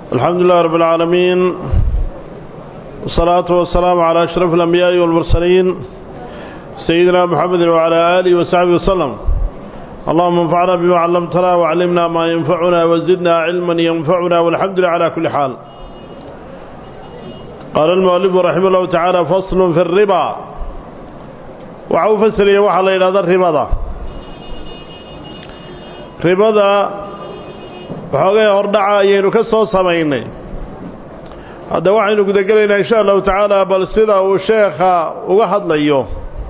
الحمد لله رب العالمين والصلاة والسلام على أشرف الأنبياء والمرسلين سيدنا محمد وعلى آله وصحبه وسلم اللهم انفعنا بما علمتنا وعلمنا ما ينفعنا وزدنا علما ينفعنا والحمد لله على كل حال قال المؤلف رحمه الله تعالى فصل في الربا وعو فسر يوحى الله إلى ذا الربا ربا waxoogay hordhaca ayaynu ka soo samaynay hadda waxaynu gudagelaynaa insha allahu tacaala bal sida uu sheekha uga hadlayo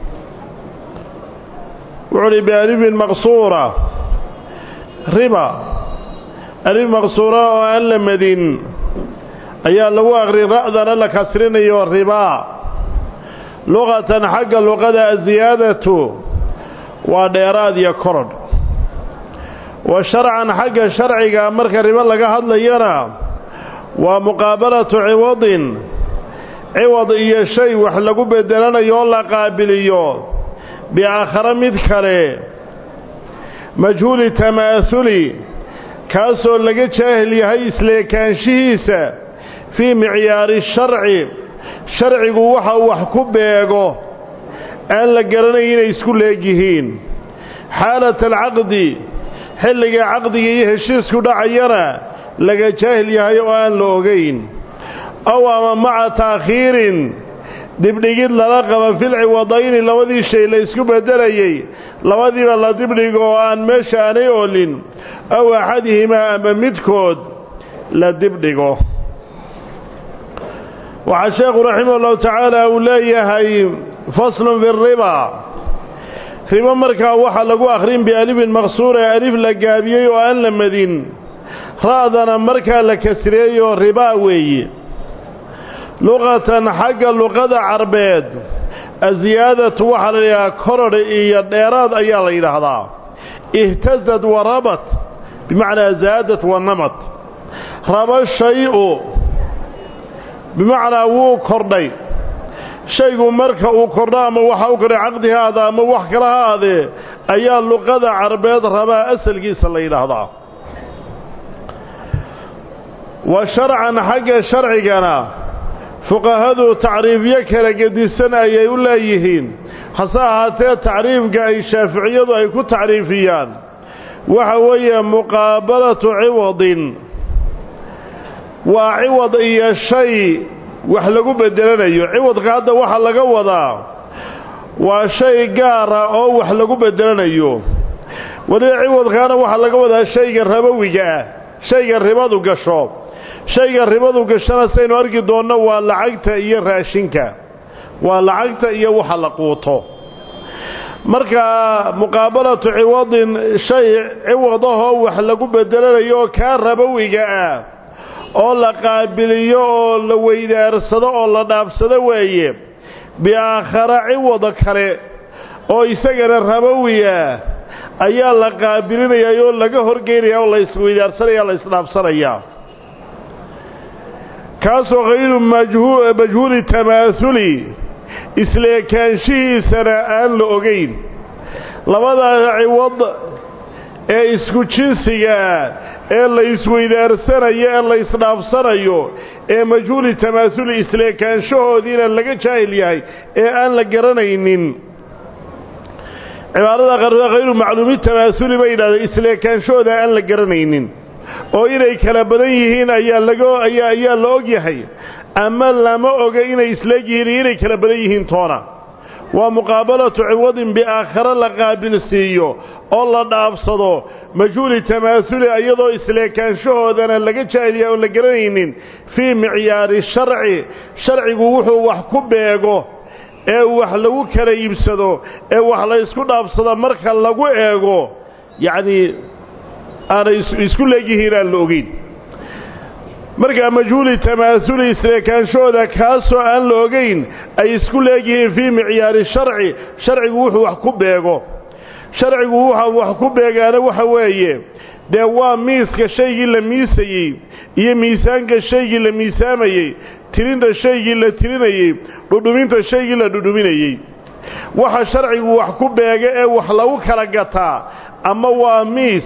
wuxuu uhi bialifin maqsuura riba alif maqsuura oo aan la madin ayaa lagu aqrin ra'dana la kasrinayo ribaa luqatan xagga luqada aziyaadatu waa dheeraad iyo korodh wa sharcan xagga sharciga marka ribo laga hadlayana waa muqaabalatu ciwadin ciwad iyo shay wax lagu bedelanayo oo la qaabiliyo biaakhare mid kale majhuuli tamaahuli kaasoo laga jaahil yahay isleekaanshihiisa fii micyaari sharci sharcigu waxa uu wax ku beego aan la garanayn inay isku leegyihiin xaalat alcaqdi xilliga caqdiga iyo heshiisku dhacayana laga jaahil yahay oo aan la ogayn ow ama maca taakhiirin dibdhigid lala qaba filciwadayni labadii shay la isku beddelayey labadiiba la dibdhigo oo aan meesha aanay oolin ow axadihimaa ama midkood la dibdhigo waxaa sheekhu raximah ullahu tacaala uu leeyahay faslun fi riba ribo markaa waxaa lagu akhrin bialifin maqsuura alif la gaabiyey oo aan la madin ra'dana markaa la kasreeyo ribaa weeye luqatan xagga luqada carbeed asiyaadatu waxaa la yidhahaa korodh iyo dheeraad ayaa la yidhaahdaa ihtasad wa rabat bimacnaa zaadat wa namat raba shay-u bimacnaa wuu kordhay shaygu marka uu kordho ama waxa u kordhay caqdi ha aada ama wax kale ha aadee ayaa luqada carbeed rabaa asalkiisa la yidhaahdaa wa sharcan xagga sharcigana fuqahadu tacriifyo kala gedisan ayay u leeyihiin hase ahaatee tacriifka ay shaaficiyadu ay ku tacriifiyaan waxa weeye muqaabalatu ciwadin waa ciwad iyo shay wax lagu bedelanayo ciwadka hadda waxaa laga wadaa waa shay gaara oo wax lagu bedelanayo weliba ciwadkaana waxaa laga wadaa shayga rabowiga ah shayga ribadu gasho shayga ribadu gashana saynu arki doonno waa lacagta iyo raashinka waa lacagta iyo waxa la quuto marka muqaabalatu ciwadin shay ciwadahoo wax lagu bedelanayo oo kaa rabowiga ah oo la qaabiliyo oo la weydaarsado oo la dhaafsado weeye biaakhara ciwada kale oo isagana rabowiya ayaa la qaabilinayaa oo laga horgeynaya oo la isweydaarsanaya la isdhaafsanayaa kaasoo hayru majhuuli tamaahuli isleekaanshihiisana aan la ogayn labada ciwad ee isku jinsigaa ee la isweydaarsanayo ee la isdhaafsanayo ee majhuuli tamaahuli isleekaanshahoodiina laga jaahil yahay ee aan la garanaynin cibaarada qarda hayru macluumi tamaahuli bay yidhahdeen isleekaanshahooda aan la garanaynin oo inay kala badan yihiin ayaa laga ayaa ayaa la og yahay ama lama oga inay isleeg yihiin iyo inay kala badan yihiin toona waa muqaabalatu ciwadin biaakhare la qaabilsiiyo oo la dhaafsado majhuuli tamaahuli iyadoo isleekaanshahoodana laga jaahiliya oon la garanaynin fii micyaari sharci sharcigu wuxuu wax ku beego ee wax lagu kala iibsado ee wax la ysku dhaafsado marka lagu eego yacnii aanay isku leegyihiin aan la ogeyn markaa majhuuli tamaahuli isleekaanshahooda kaasoo aan la ogayn ay isku leegyihiin fii micyaari sharci sharcigu wuxuu wax ku beego sharcigu waxa wax ku beegaana waxa weeye dee waa miiska shaygii la miisayey iyo miisaanka shaygii la miisaamayey tirinta shaygii la tirinayey dhudhuminta shaygii la dhudhuminayey waxa sharcigu wax ku beega ee wax lagu kala gataa ama waa miis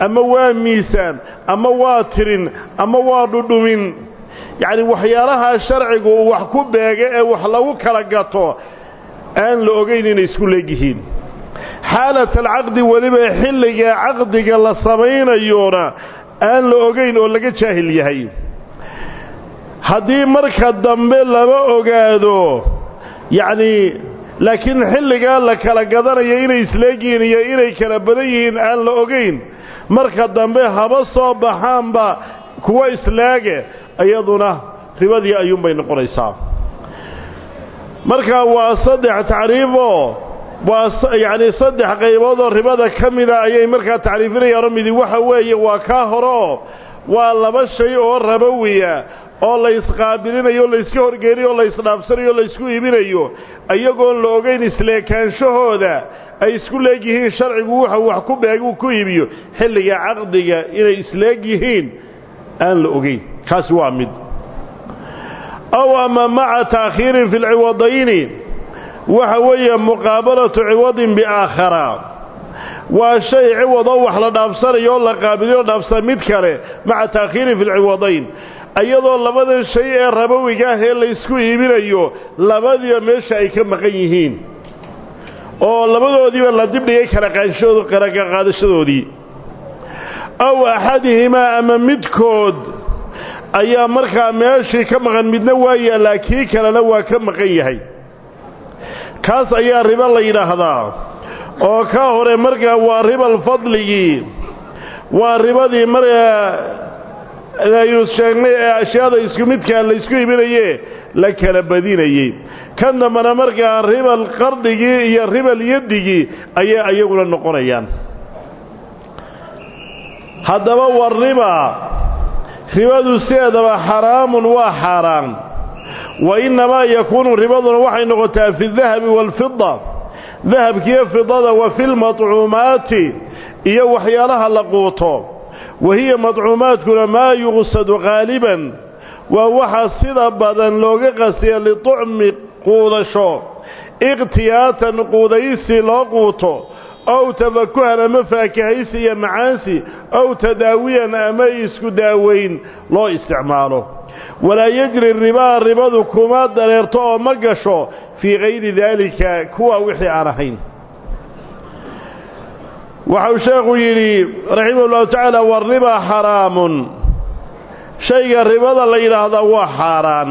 ama waa miisaan ama waa tirin ama waa dhudhumin yacni waxyaalahaa sharcigu uu wax ku beega ee wax lagu kala gato aan la ogayn inay isku leegyihiin xaalat alcaqdi weliba xilliga caqdiga la samaynayona aan la ogayn oo laga jaahil yahay haddii marka dambe lama ogaado yacnii laakiin xilligaa la kala gadanayo inay isleegyihiin iyo inay kala badan yihiin aan la ogayn marka dambe haba soo baxaanba kuwa isleege iyaduna ribadii ayuunbay noqonaysaa marka waa saddex tacriifoo waa yacni saddex qaybood oo ribada ka mida ayay markaa tacriifinayaano midi waxa weeye waa kaa hore oo waa laba shay oo rabowiya oo la isqaabilinayo o layska horgeeniyo o la isdhaafsanayo o laysku iibinayo iyagoon la ogayn isleekaanshahooda ay isku leegyihiin sharcigu wuxa wax ku beeg uu ku iibiyo xilliga caqdiga inay isleeg yihiin aan la ogayn kaasi waa mid aw ama maca taakhiirin fi lciwadayni waxa weeye muqaabalatu ciwadin biaakhara waa shay ciwadoo wax la dhaafsanayo oo la qaabiliyo dhaafsan mid kale maca taakhiirin fi lciwadayn iyadoo labadan shay ee rabowiga ah ee laysku iibinayo labadiiba meesha ay ka maqan yihiin oo labadoodiiba la dibdhigay kalaqaadashadoodii aw axadihimaa ama midkood ayaa markaa meeshii ka maqan midna waa yaallaa kii kalena waa ka maqan yahay kaas ayaa ribo la yidhaahdaa oo ka hore markaa waa ribal fadligii waa ribadii markaa aynu sheegnay ee ashyaada isku midkaa laysku ibinaye la kala badinayey kan dambana markaa ribal qardigii iyo ribal yadigii ayay ayaguna noqonayaan haddaba war riba ribadu sideedaba xaraamun waa xaaraan wa innamaa yakuunu ribaduna waxay noqotaa fi dahabi waalfida dahabkiiyo fidada wa fi lmadcuumaati iyo waxyaalaha la quuto wa hiya madcuumaadkuna maa yuqsadu qaaliban waa waxa sida badan looga qasiya liطucmi quudasho ikhtiyaatan quudaysi loo quuto ow tafakuhan ama faakahaysi iyo macaansi ow tadaawiyan ama isku daaweyn loo isticmaalo walaa yejri ribaa ribadu kuma dareerto oo ma gasho fii kayri daalika kuwa wixii aan ahayn waxau sheekhu yidhi raximah ullahu tacaala waribaa xaraamun shayga ribada la yidhaahdaa waa xaaraan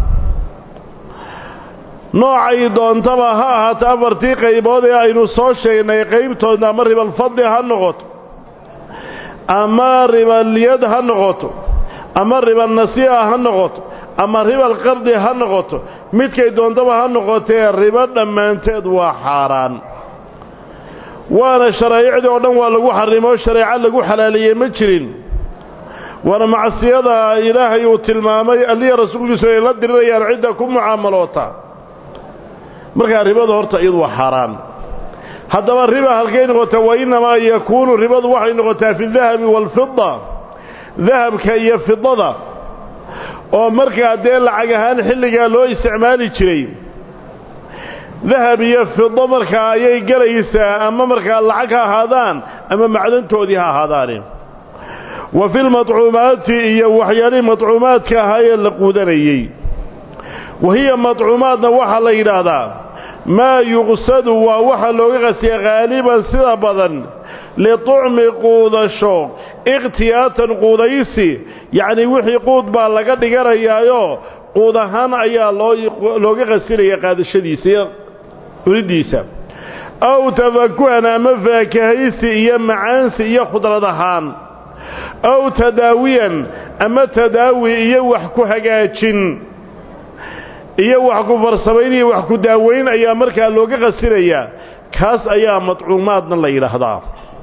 noocay doontaba ha ahaato afartii qaybood ee aynu soo sheegnay qaybtoodna ama ribalfadli ha noqoto ama ribalyad ha noqoto ama ribalnasii'a ha noqoto ama ribal qardi ha noqoto midkay doontaba ha noqotee ribo dhammaanteed waa xaaraan waana sharaa'icdii oo dhan waa lagu xarimo shareeco lagu xalaaleeyey ma jirin waana macsiyada ilaahay uu tilmaamay alliya rasuulkiisu ay la dirirayaan cidda ku mucaamaloota markaa ribadu horta iyadu waa xaaraan haddaba riba halkay noqota wa innamaa yakuunu ribadu waxay noqotaa fi dahabi waalfida dahabka iyo fidada oo markaa dee lacag ahaan xilligaa loo isticmaali jiray dahab iyo fido markaa ayay gelaysaa ama markaa lacag ha ahaadaan ama macdantoodii ha ahaadaane wa fi lmadcuumaati iyo waxyaalihii madcuumaadka ahaa ee la quudanayey wa hiya madcuumaadna waxaa la yidhaahdaa maa yuqsadu waa waxa looga qasiya haaliban sida badan liطucmi quudasho ikhtiyaatan quudaysi yacnii wixii quud baa laga dhiganayaayo quud ahaan ayaa looga qasinaya qaadashadiisa iyo cunidiisa aw tafakuhan ama faakahaysi iyo macaansi iyo khudrad ahaan aw tadaawiyan ama tadaawi iyo wax ku hagaajin iyo wax ku farsamayn iyo wax ku daaweyn ayaa markaa looga qasinayaa kaas ayaa madcuumaadna la yidhaahdaa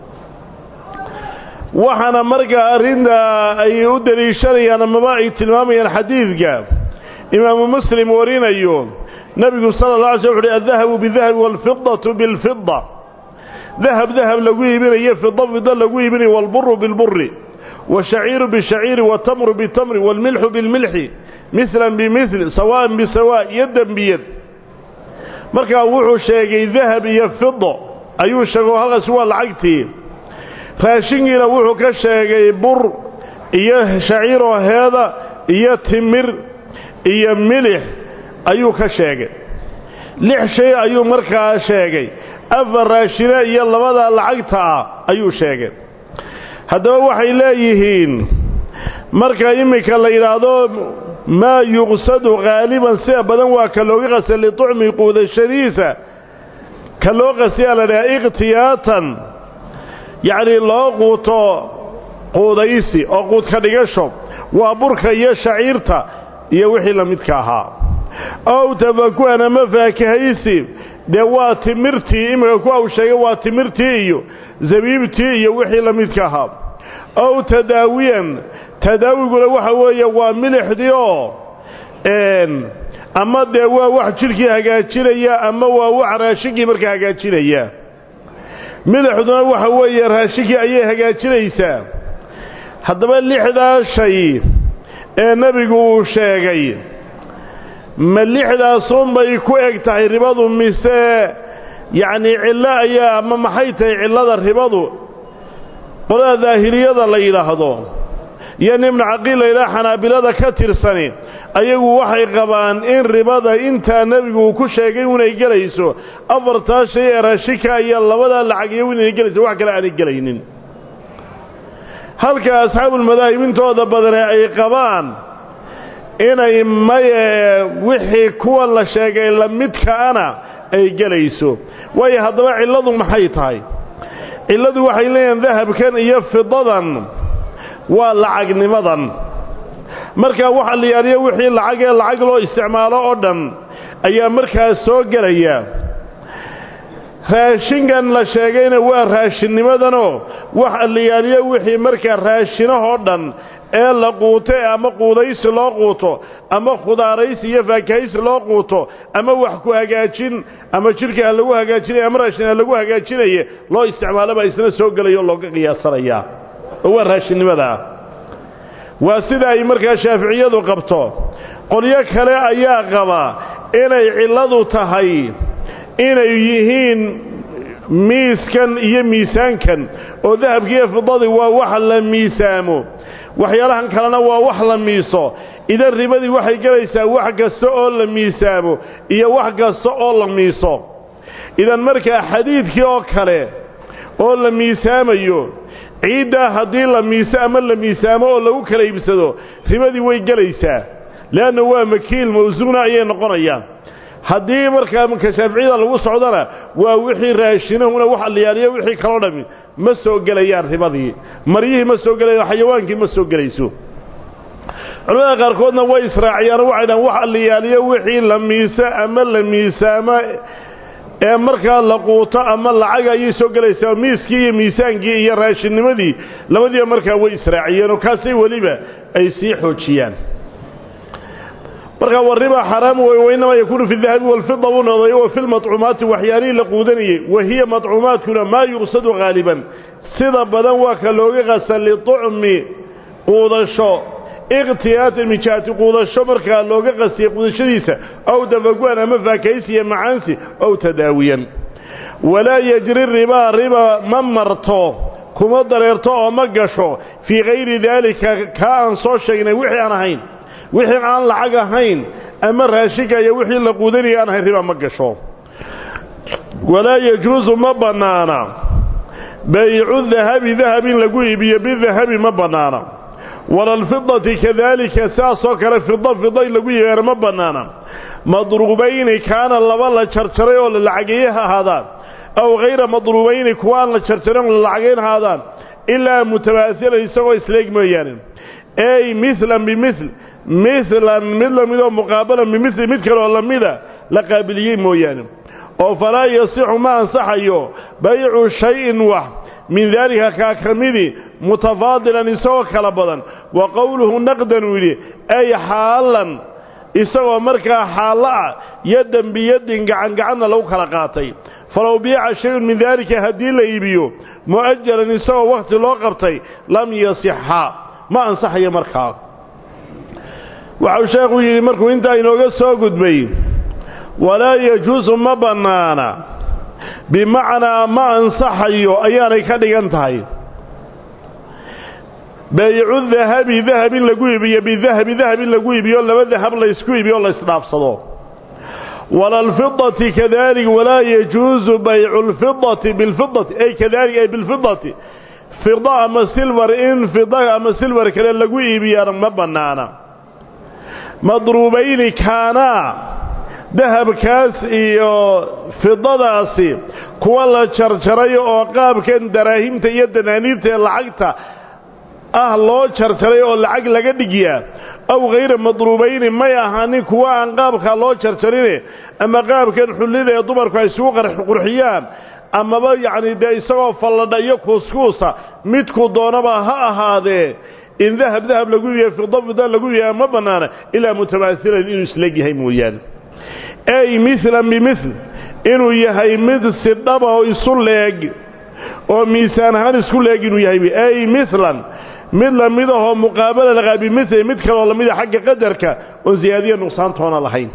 waxaana markaa arrinta ay u deliishanayaan amaba ay tilmaamayaan xadiidka imaamu muslim warinayo nebigu sala la alay sl wuxu uhi addahabu bidahabi waalfidatu bilfida dahab dahab lagu iibinayo fido fido lagu iibinayo waalburu bilburi washaciiru bishaciiri watamru bitamri waalmilxu bilmilxi milan bimil sawaan bisawa yadan biyad markaa wuxuu sheegay dahab iyo fido ayuu sheego halkaasi waa lacagtii raashinkiina wuxuu ka sheegay bur iyo shaciiroo heeda iyo timir iyo milix ayuu ka sheegay lix shay ayuu markaa sheegay afar raashine iyo labada lacagta ah ayuu sheegay haddaba waxay leeyihiin marka iminka la yidhaahdo maa yuqsadu haaliban sida badan waa ka looga qasa liطucmi quudashadiisa ka loo qasiyaa la dhaha ikhtiyaatan yacnii loo quuto quudaysi oo quudka dhigasho waa burka iyo shaciirta iyo wixii la midka ahaa ow tafakuhan ama faakahaysi dee waa timirtii iminka ku aw sheegay waa timirtii iyo zabiibtii iyo wixii la midka ahaa ow tadaawiyan tadaawiguna waxa weeye waa milixdii oo ama dee waa wax jidhkii hagaajinaya ama waa wax raashinkii markaa hagaajinaya milixduna waxa weeye raashinkii ayay hagaajinaysaa haddaba lixdaa shay ee nebigu uu sheegay ma lixdaasunbay ku eg tahay ribadu mise yacnii cillo ayaa ama maxay tahay cillada ribadu qolada daahiriyada la yidhaahdo iyo nimna caqiil la yidhaha xanaabilada ka tirsani ayagu waxay qabaan in ribada intaa nebigu uu ku sheegay inay gelayso afartaa shay ee raashinka iyo labadaa lacag iyo inay gelayso wax kale aanay gelaynin halka asxaabulmadaahib intooda badane ay qabaan inay maye wixii kuwa la sheegay la midkaana ay gelayso waayo haddaba cilladu maxay tahay cilladu waxay leeyihiin dahabkan iyo fidadan waa lacagnimadan markaa waxa la yaaliyo wixii lacag ee lacag loo isticmaalo oo dhan ayaa markaas soo gelaya raashinkan la sheegayna waa raashinnimadanoo waxa la yaaliyo wixii markaa raashinahoo dhan ee la quuto ama quudaysi loo quuto ama khudaaraysi iyo faakahaysi loo quuto ama wax ku hagaajin ama jidhka ha lagu hagaajinaya ama raashin ha lagu hagaajinaye loo isticmaalobaa isna soo gelayo looga qiyaasanayaa oo waa raashinnimadaa waa sida ay markaa shaaficiyadu qabto qolyo kale ayaa qaba inay cilladu tahay inay yihiin miiskan iyo miisaankan oo dahabkiiyo fidadii waa wax la miisaamo waxyaalahan kalena waa wax la miiso idan ribadii waxay gelaysaa wax kasta oo la miisaamo iyo wax kasta oo la miiso idan markaa xadiidkii oo kale oo la miisaamayo ciiddaa haddii la miiso ama la miisaamo oo lagu kala iibsado ribadii way gelaysaa leanna waa makiil mawsuuna ayay noqonayaan haddii markaa marka shaaficiyada lagu socdona waa wixii raashinahuna waxa la yaaliyo wixii kaloo dhammi ma soo gelayaan ribadii maryihii ma soo gelayan xayawaankii ma soo gelayso culamada qaarkoodna way israaciyaan waxay dhahan waxa la yaaliyo wixii la miisa ama la miisaamo ee markaa la quuto ama lacag ayay soo gelaysaa miiskii iyo miisaankii iyo raashinnimadii labadiiba markaa way israaciyeen oo kaasay weliba ay sii xoojiyaan markaa wariba xaraam wey wainamaa yakuunu fi dahabi walfida buu noqday wa fi lmaطcuumaati waxyaalihii la quudanayey wa hiya maطcuumaadkuna maa yuqsadu haaliban sida badan waa ka looga qasa liطucmi quudasho ikhtiyaatan mijaati quudasho markaa looga qasiyey quudashadiisa ow dafaguan ama faakaysi iyo macaansi ow tadaawiyan walaa yejri ribaa riba ma marto kuma dareerto oo ma gasho fii hayri daalika kaa aan soo sheegnay wixii aan ahayn wixii aan lacag ahayn ama raashinka iyo wixii la quudanaya aan ahayn riba ma gasho walaa yajuusu ma bannaana baycu dahabi dahab in lagu iibiyo bidahabi ma bannaana wala alfidati kadaalika saasoo kale fida fida in lagu iibiyaana ma bannaana madruubayni kaana laba la jarjaray oo la lacageeye ha ahaadaan aw hayra madruubayni kuwa aan la jarjarin oo la lacagayn ha ahaadaan ilaa mutamaasilan isagoo isleeg mooyaane ey milan bimil milan mid lamidoo muqaabalan bimili mid kaleoo lamida la qaabiliyey mooyaane oo falaa yasixu ma ansaxayo baycu shayin wax min daalika kaa ka midi mutafaadilan isagoo kala badan wa qowluhu naqdan uu yidhi ay xaalan isagoo markaa xaallo ah yadan biyadin gacan gacanna lagu kala qaatay falow biica shayun min daalika haddii la iibiyo mu'ajalan isagoo wakhti loo qabtay lam yasixa ma ansaxayo markaa waxau sheekhu yidhi markuu intaa inooga soo gudbay walaa yajuusu ma bannaana bimacnaa ma ansaxayo ayaanay ka dhigan tahay baycu dahabi dahab in lagu iibiyo bidahabi dahab in lagu iibiyo laba dahab laysku iibiyo o laysdhaafsado walalfidati kadalik walaa yajuusu baycu lfidati bilfidati ay kadalik ay bilfidati fida ama silvar in fida ama silvar kale lagu iibiyana ma bannaana madruubayni kaanaa dahabkaas iyo fidadaasi kuwa la jarjaray oo qaabkan daraahimta iyo danaaniirta ee lacagta ah loo jarjaray oo lacag laga dhigyaa aw hayra madruubayni may ahaanin kuwa aan qaabkaa loo jarjarine ama qaabkan xullida ee dumarku ay isugu qurxiyaan amaba yacni dee isagoo falladha iyo kuuskuusa midku doonaba ha ahaadee in dahab dahab lagu iibiya fida fida lagu iibiya ma bannaana ilaa mutamaasilan inuu isleg yahay mooyaane ay milan bimil inuu yahay mid si dhaba oo isu leeg oo miisaan ahaan isku leeg inuu yahay ay milan mid lamid ahoo muqaabala lagaa bimili mid kaloo lamida xagga qadarka oon siyaadiya nuqsaantoona lahayn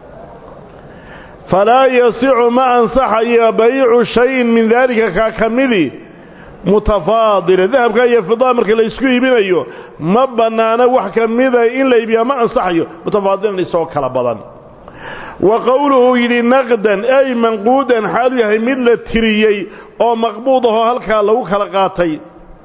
falaa yasicu ma ansaxayo baycu shayin min daalika kaa ka midi mutafaadila dahabka iyo fidaa marka la isku iibinayo ma bannaana wax ka mida in la iibiyaa ma ansaxayo mutafaadilan isagoo kala badan wa qowluhu yidhi naqdan ay manquudan xaalu yahay mid la tiriyey oo maqbuud ahoo halkaa lagu kala qaatay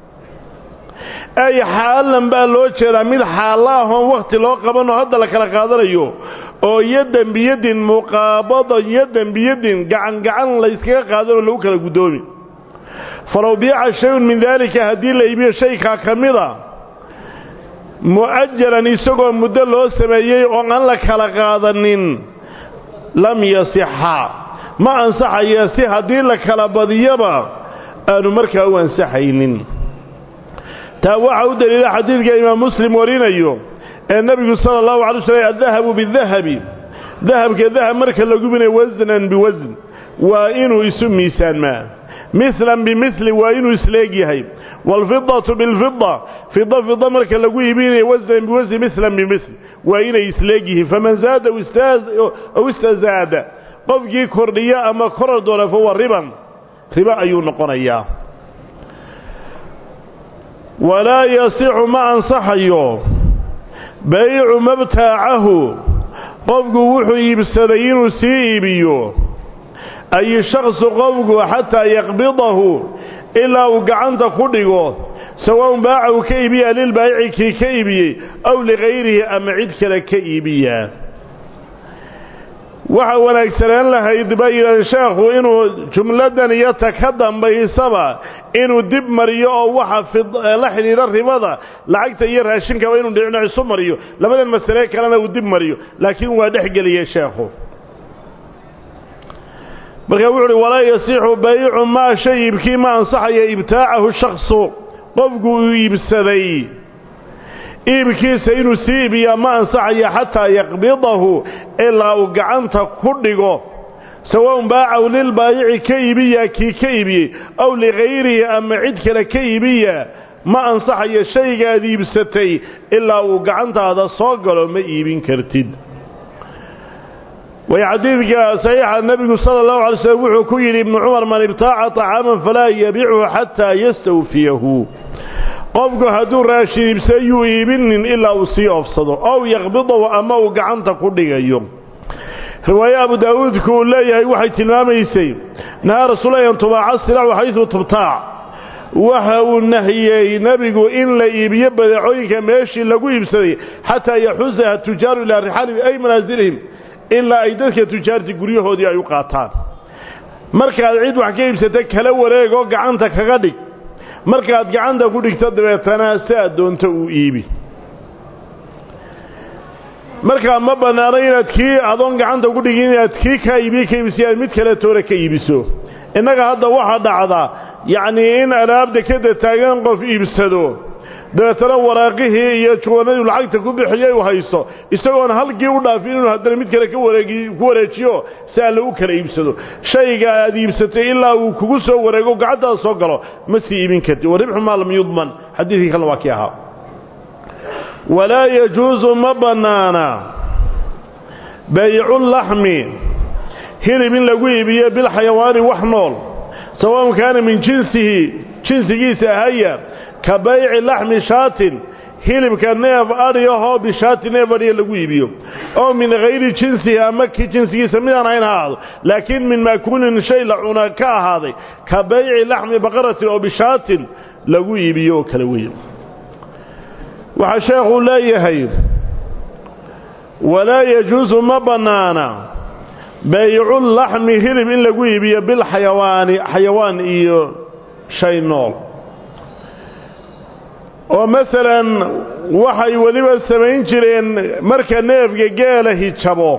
ay xaalan baa loo jeedaa mid xaalla ahoon wakhti loo qabanoo hadda la kala qaadanayo oo yadan biyadin muqaabadan yadan biyadin gacan gacan layskaga qaadanoo lagu kala guddoomi falow biica shayun min daalika haddii la iibiyo shaykaa ka mida mu'ajalan isagoo muddo loo sameeyey oo aan la kala qaadanin lam yasixa ma ansaxaya si haddii la kala badiyaba aanu markaa u ansaxaynin taa waxaa u daliila xadiidka imaam muslim warinayo ee nebigu sala allahu alay slam addahabu bidahabi dahabka dahab marka la gubinayo wasnan biwasn waa inuu isu miisaanmaa milan bimili waa inuu isleeg yahay waalfidatu bilfida fida fida marka lagu iibinayo wasnan biwasni milan bimil waa inay isleeg yihiin faman zaada aw istazaada qofkii kordhiya ama korar doona fahuwa riban riba ayuu noqonayaa walaa yasixu ma ansaxayo baycu mabtaacahu qofku wuxuu iibsaday inuu sii iibiyo ay shaksu qofku xataa yaqbidahu ilaa uu gacanta ku dhigo sawaun baaca uu ka iibiyaa lilbaayici kii ka iibiyey aw ligayrihi ama cid kale ka iibiyaa waxa wanaagsanaan lahayd ba yidhahdeen sheekhu inuu jumladan iyo ta ka dambaysaba inuu dib mariyo oo waxa la xidhiidha ribada lacagta iyo raashinkaba inuu dhicno isu mariyo labadan masale kalena uu dib mariyo laakiin waa dhex geliyey sheekhu markaa wuxu uhi walaa yasixu baycu maa shay iibkii ma ansaxaya ibtaacahu shaksu qofku uu iibsaday iibkiisa inuu sii iibiyaa ma ansaxaya xataa yaqbidahu ilaa uu gacanta ku dhigo sawaun baacaw lilbaayici ka iibiya kii ka iibiyey aw ligayrihi ama cid kale ka iibiya ma ansaxayo shaygaad iibsatay ilaa uu gacantaada soo galo ma iibin kartid way xadiidka saxiixa nebigu sala allahu alay slm wuxuu ku yidhi ibnu cumar man ibtaaca طacaaman falaa yabichu xataa yastawfiyahu qofku hadduu raashin iibsay yuu iibinin ilaa uu sii oofsado ow yaqbidahu ama uu gacanta ku dhigayo riwaaye abu daawuudku uu leeyahay waxay tilmaamaysay nahaa rasuula an tubaaca silaacu xaysu tubtaac waxa uu nahiyey nebigu in la iibiyo badeecooyinka meeshii lagu iibsaday xataa yaxusaha tujaaru ilaa rixaalihim ay manaasilihim ilaa ay dadka tujaarti guryahoodii ay u qaataan markaad cid wax ka iibsata kala wareegoo gacanta kaga dhig markaad gacanta ku dhigto dabeetana si aad doonto uu iibi markaa ma bannaano inaad kii adoon gacanta ku dhigin inaad kii kaa iibiye ka iibisi aad mid kale toora ka iibiso innaga hadda waxaa dhacda yacnii in alaabda kada taagan qof iibsado dabeetana waraaqihii iyo juwanadii lacagta ku bixiyay u hayso isagoona halkii u dhaafin inuu haddana mid kale ka wareegi ku wareejiyo si alle u kala iibsado shayga aad iibsatay ilaa uu kugu soo wareego gacantaada soo galo ma sii iibin karti waribxu maa lam yudman xadiidkii kalena waa kii ahaa walaa yajuusu ma bannaana bayculaxmi hilib in lagu iibiyo bilxayawaani wax nool sawaun kaana min jinsihi jinsigiisa ahaya ka bayci laxmi shaatin hilibka neef adhiyahoo bishaati neef adhiya lagu iibiyo oo min hayri jinsihi ama ki jinsigiisa midaan hayn ha ahaado laakiin min maakuulin shay la cuna ka ahaaday ka bayci laxmi baqaratin oo bishaatin lagu iibiyo oo kale weeye waxaa sheekhuu leeyahay walaa yajuusu ma bannaana bayculaxmi hilib in lagu iibiyo bilxayawaani xayawaan iyo shay nool oo masalan waxay weliba samayn jireen marka neefka geela hijabo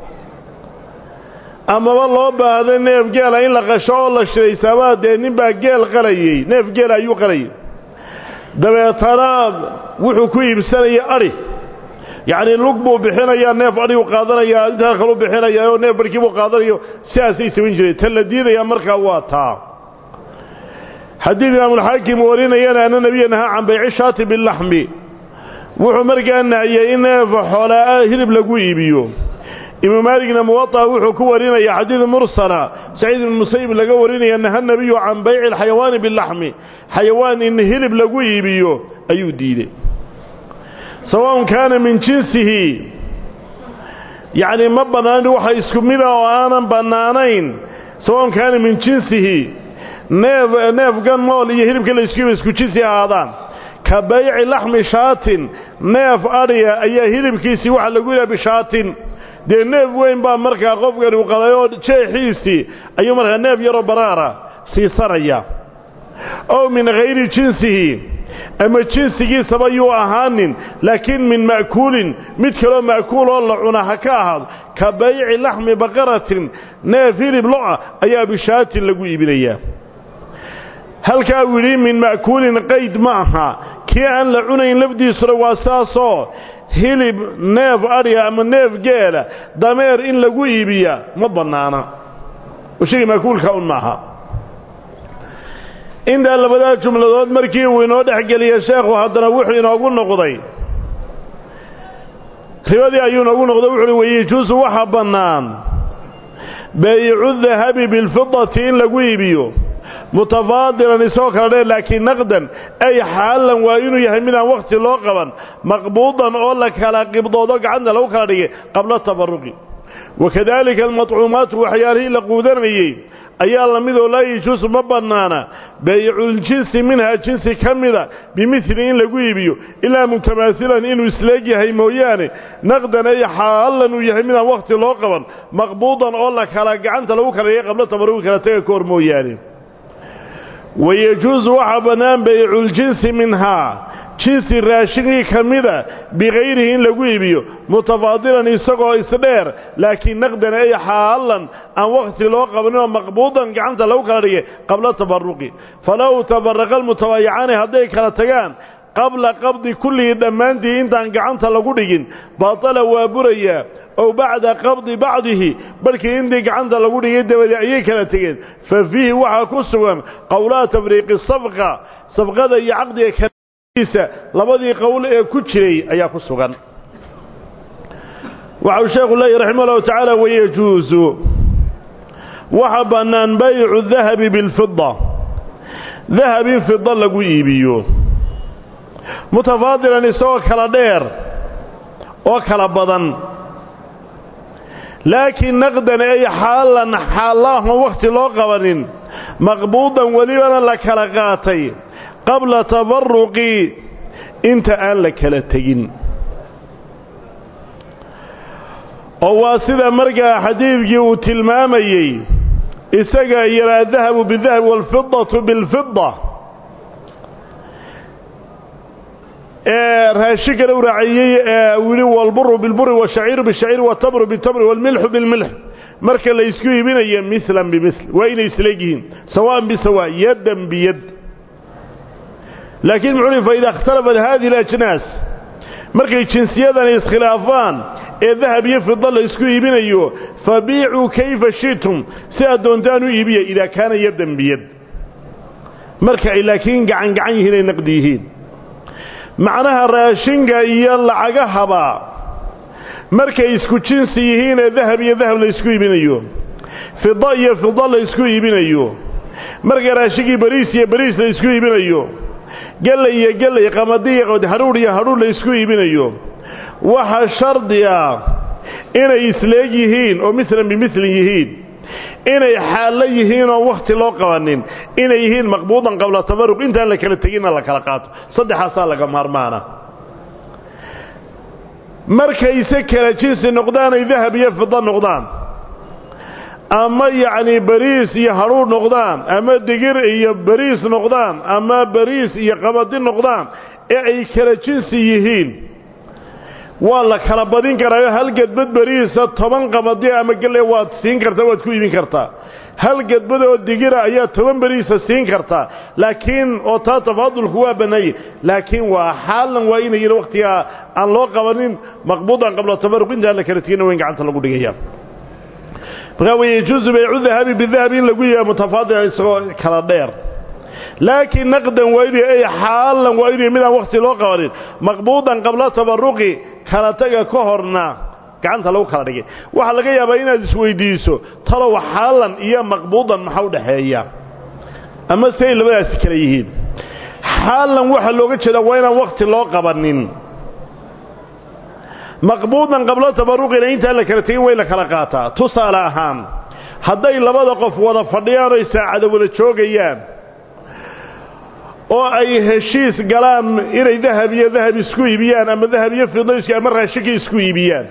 amaba loo baahdo neef geela in la qasho oo la shiraysaabaa dee ninbaa geel qalayey neef geela ayuu qalayay dabeetana wuxuu ku iibsanaya adhi yacnii lug buu bixinayaa neef adhiguu qaadanayaa intaa kaluu bixinayaa oo neef barhkii buu qaadanayo sidaasay samayn jireen ta la diidayaa markaa waa taa haddii imaamulxaakim warinayana ana nebiya nahaa can bayci shaati bilaxmi wuxuu markaa nahiyey in neef xoolaa hilib lagu iibiyo imaam maaligna muwaطa wuxuu ku warinaya xadiid mursala saciid ibn musayib laga warinaya naha nebiyu can bayci alxayawaani bilaxmi xayawaan in hilib lagu iibiyo ayuu diiday sawaءn kaana min jinsihi yacni ma bannaan waxa isku mida oo aanan bannaanayn sawaءn kaana min jinsihi neef neefka nool iyo hilibka la isku isku jinsi ahaadaan ka bayci laxmi shaatin neef adhiya ayaa hilibkiisii waxa lagu yidhaha bishaatin dee neef weyn baa markaa qofkani u qalay oo jeexiisii ayuu markaa neef yaroo baraara siisanaya ow min hayri jinsihi ama jinsigiisaba yuu ahaanin laakiin min ma'kuulin mid kaloo ma'kuul oo la cuna ha ka ahaado ka bayci laxmi baqaratin neef hilib lo-a ayaa bishaatin lagu iibinayaa halkaa uu yidhi min ma'kuulin qayd ma aha kii aan la cunayn lafdiisuna waa saasoo hilib neef adhiga ama neef geela dameer in lagu iibiya ma bannaana shayga ma'kuulka un maaha intaa labadaa jumladood markii uu inoo dhexgeliya sheekhu haddana wuxuu inoogu noqday ribadii ayuu inoogu noqday wuxu uhi wayejuusu waxa bannaan baycu dahabi bilfidati in lagu iibiyo mutafaadilan isagoo kala dheer laakiin naqdan ay xaalan waa inuu yahay midaan wakhti loo qaban maqbuudan oo la kala qibdoodo gacanta lagu kala dhigay qabla tafaruqi wakadaalika almadcuumaatu waxyaalihii la quudanayey ayaa la midoo laa yajuusu ma bannaana bayculjinsi minhaa jinsi ka mida bimidli in lagu iibiyo ilaa mutamaasilan inuu isleeg yahay mooyaane naqdan ay xaalan uu yahay midaan wakhti loo qaban maqbuudan oo la kala gacanta lagu kala dhigay qabla tafaruqi kala taga ka hor mooyaane wayejuusu waxaa bannaan bayculjinsi minhaa jinsi raashinkii ka mida bikayrihi in lagu iibiyo mutafaadilan isagoo isdheer laakiin naqdan ay xaalan aan wakhti loo qabaninoo maqbuudan gacanta lagu kala dhigay qabla tafaruqi falow tafaraqa almutabaayicaani hadday kala tagaan qabla qabdi kullihii dhammaantii intaan gacanta lagu dhigin batala waa burayaa ow bacda qabdi bacdihi barhkii intii gacanta lagu dhigay dabadii ayay kala tegeen fa fiihi waxaa ku sugan qowlaa tafriiqi safqa safqada iyo caqdiga kaiisa labadii qowl ee ku jiray ayaa ku sugan waxau sheekhu leeyahy raximah llahu tacaala wayejuusu waxa bannaan baycu dahabi bilfida dahab in fida lagu iibiyo mutafaadilan isagoo kala dheer oo kala badan laakiin naqdan ay xaalan xaallaahoon wakhti loo qabanin maqbuudan welibana la kala qaatay qabla tafaruqi inta aan la kala tegin oo waa sida markaa xadiidkii uu tilmaamayey isaga iyo adahabu bidahabi waalfidatu bilfida ee raashinkana u raaciyey ee uu yidhi walburu bilburi washaciiru bishaciiri watamru bitamri waalmilxu bilmilx marka la isku iibinayo milan bimil waa inay isleegyihiin sawaan bisawa yadan biyad laakiin muxuu uhi faida ikhtalafat hadihi alajnaas markay jinsiyadani iskhilaafaan ee dahab iyo fida la isku iibinayo fabiicuu kayfa shitum si aad doontaan u iibiya idaa kaana yadan biyad marka ay laakiin gacan gacan yihiin ay naqdi yihiin macnaha raashinka iyo lacagahaba markay isku jinsi yihiin ee dahab iyo dahab la isku iibinayo fida iyo fida la isku iibinayo marka raashigii bariis iyo bariis la isku iibinayo gellay iyo gellay qamadi iyo qamadi hadhuudh iyo hadhuudh la isku iibinayo waxa shardi ah inay isleeg yihiin oo milan bimilin yihiin inay xaallo yihiin oo wakhti loo qabanin inay yihiin maqbuudan qabla tafaruq intaan la kala teginna la kala qaato saddexaasaa laga maarmaana markayse kala jinsi noqdaan ay dahab iyo fida noqdaan ama yacnii bariis iyo hadhuudh noqdaan ama digir iyo bariis noqdaan ama bariis iyo qabadi noqdaan ee ay kala jinsi yihiin waa la kala badin karaayo hal gedbad beriisa toban qabadi ama gelle waad siin kartaa waad ku iibin kartaa hal gedbad oo digira ayaa toban beriisa siin kartaa laakiin oo taa tafaadulku waa bannaayey laakiin waa xaalan waa inay yihin wakhtigaa aan loo qabanin maqbuudan qabla tafaruq intaan la kala tegina wayn gacanta lagu dhigaya markaa way yajuusu baycu dahabi bidahabi in lagu yihaa mutafaadila isagoo kala dheer laakiin naqdan waa inuu ay xaalan waa inuu midaan wakhti loo qabanin maqbuudan qabla tabaruqi kala taga ka horna gacanta lagu kala dhigay waxaa laga yaabaa inaad isweydiiso talow xaalan iyo maqbuudan maxaa u dhaxeeya ama si ay labadaasi kala yihiin xaalan waxaa looga jeedaa waa inaan wakhti loo qabanin maqbuudan qabla tabaruqina intaan la kala tegin way la kala qaataa tusaale ahaan hadday labada qof wada fadhiyaan oy saacada wada joogayaan oo ay heshiis galaan inay dahab iyo dahab isku iibiyaan ama dahab iyo fidayski ama raashinka isku iibiyaan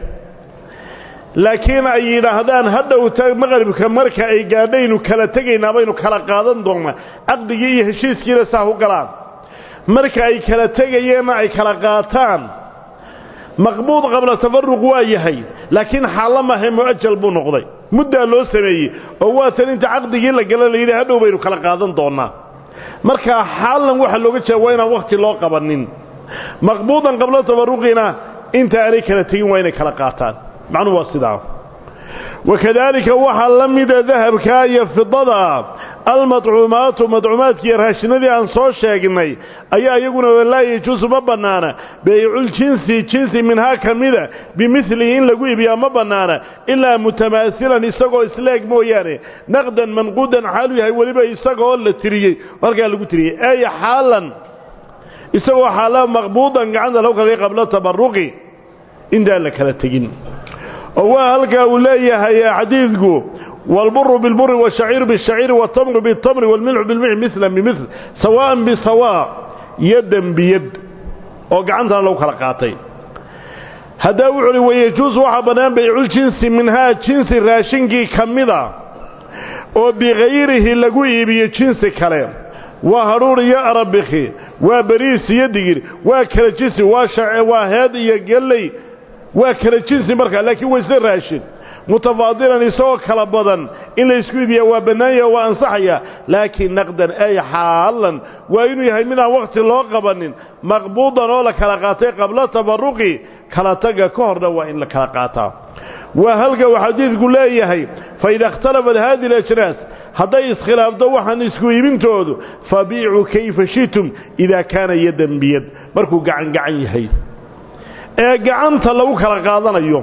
laakiin ay yidhaahdaan hadhowta maqribka marka ay gaadhaynu kala tegaynaa baynu kala qaadan doonnaa caqdigii iyo heshiiskiina saa u galaan marka ay kala tegayeenna ay kala qaataan maqbuud qabla tafaruq waa yahay laakiin xaallo maahe mu'ajal buu noqday muddaa loo sameeyey oo waa tan inta caqdigii la gala la yidhi hadhow baynu kala qaadan doonnaa markaa xaalan waxaa looga jeeda waa inaan wakhti loo qabanin maqbuudan qabla tabaruqina inta aanay kala tegin waa inay kala qaataan macnuhu waa sidaa wakadaalika waxaa la mida dahabka iyo fidada almadcuumaatu madcuumaadkiiyo raashinadii aan soo sheegnay ayaa iyaguna laa yajuusu ma bannaana bayculjinsi jinsi minhaa ka mida bimilihi in lagu iibiyaa ma bannaana ilaa mutamaasilan isagoo isleeg mooyaane naqdan manquudan xaalu yahay weliba isagaoo la tiriyey halkaa lagu tiriyey ay xaalan isagoo xaala maqbuudan gacanta lagu kalay qabla tabaruqi intaan la kala tegin oo waa halkaa uu leeyahay xadiidku wاlburu biاlburi wالshaciiru bالshaciiri wالtamru bالtamri wاlmilxu bilmilx mila bimil sawaan bisawa yadan biyad oo gacantana lagu kala qaatay haddaa wuxu uhi wayajuus waxaa bannaan bayculjinsi minhaa jinsi raashinkii ka mida oo bikayrihi lagu iibiyo jinsi kale waa hadhuur iyo arabikhi waa beriis iyo digir waa kala jinsi waa heed iyo gelley waa kala jinsi markaa laakiin waa isla raashin mutafaadilan isagoo kala badan in la isku iibiya waa bannaanya waa ansaxaya laakiin naqdan ay xaalan waa inuu yahay midaan wakhti loo qabanin maqbuudan oo la kala qaatay qabla tabaruqi kala taga ka horna waa in la kala qaataa waa halka uu xadiidku leeyahay faida ikhtalafat hadihi alajnaas hadday iskhilaafto waxaan isku iibintoodu fabiicuu kayfa shitum idaa kaana yadan biyad markuu gacan gacan yahay ee gacanta lagu kala qaadanayo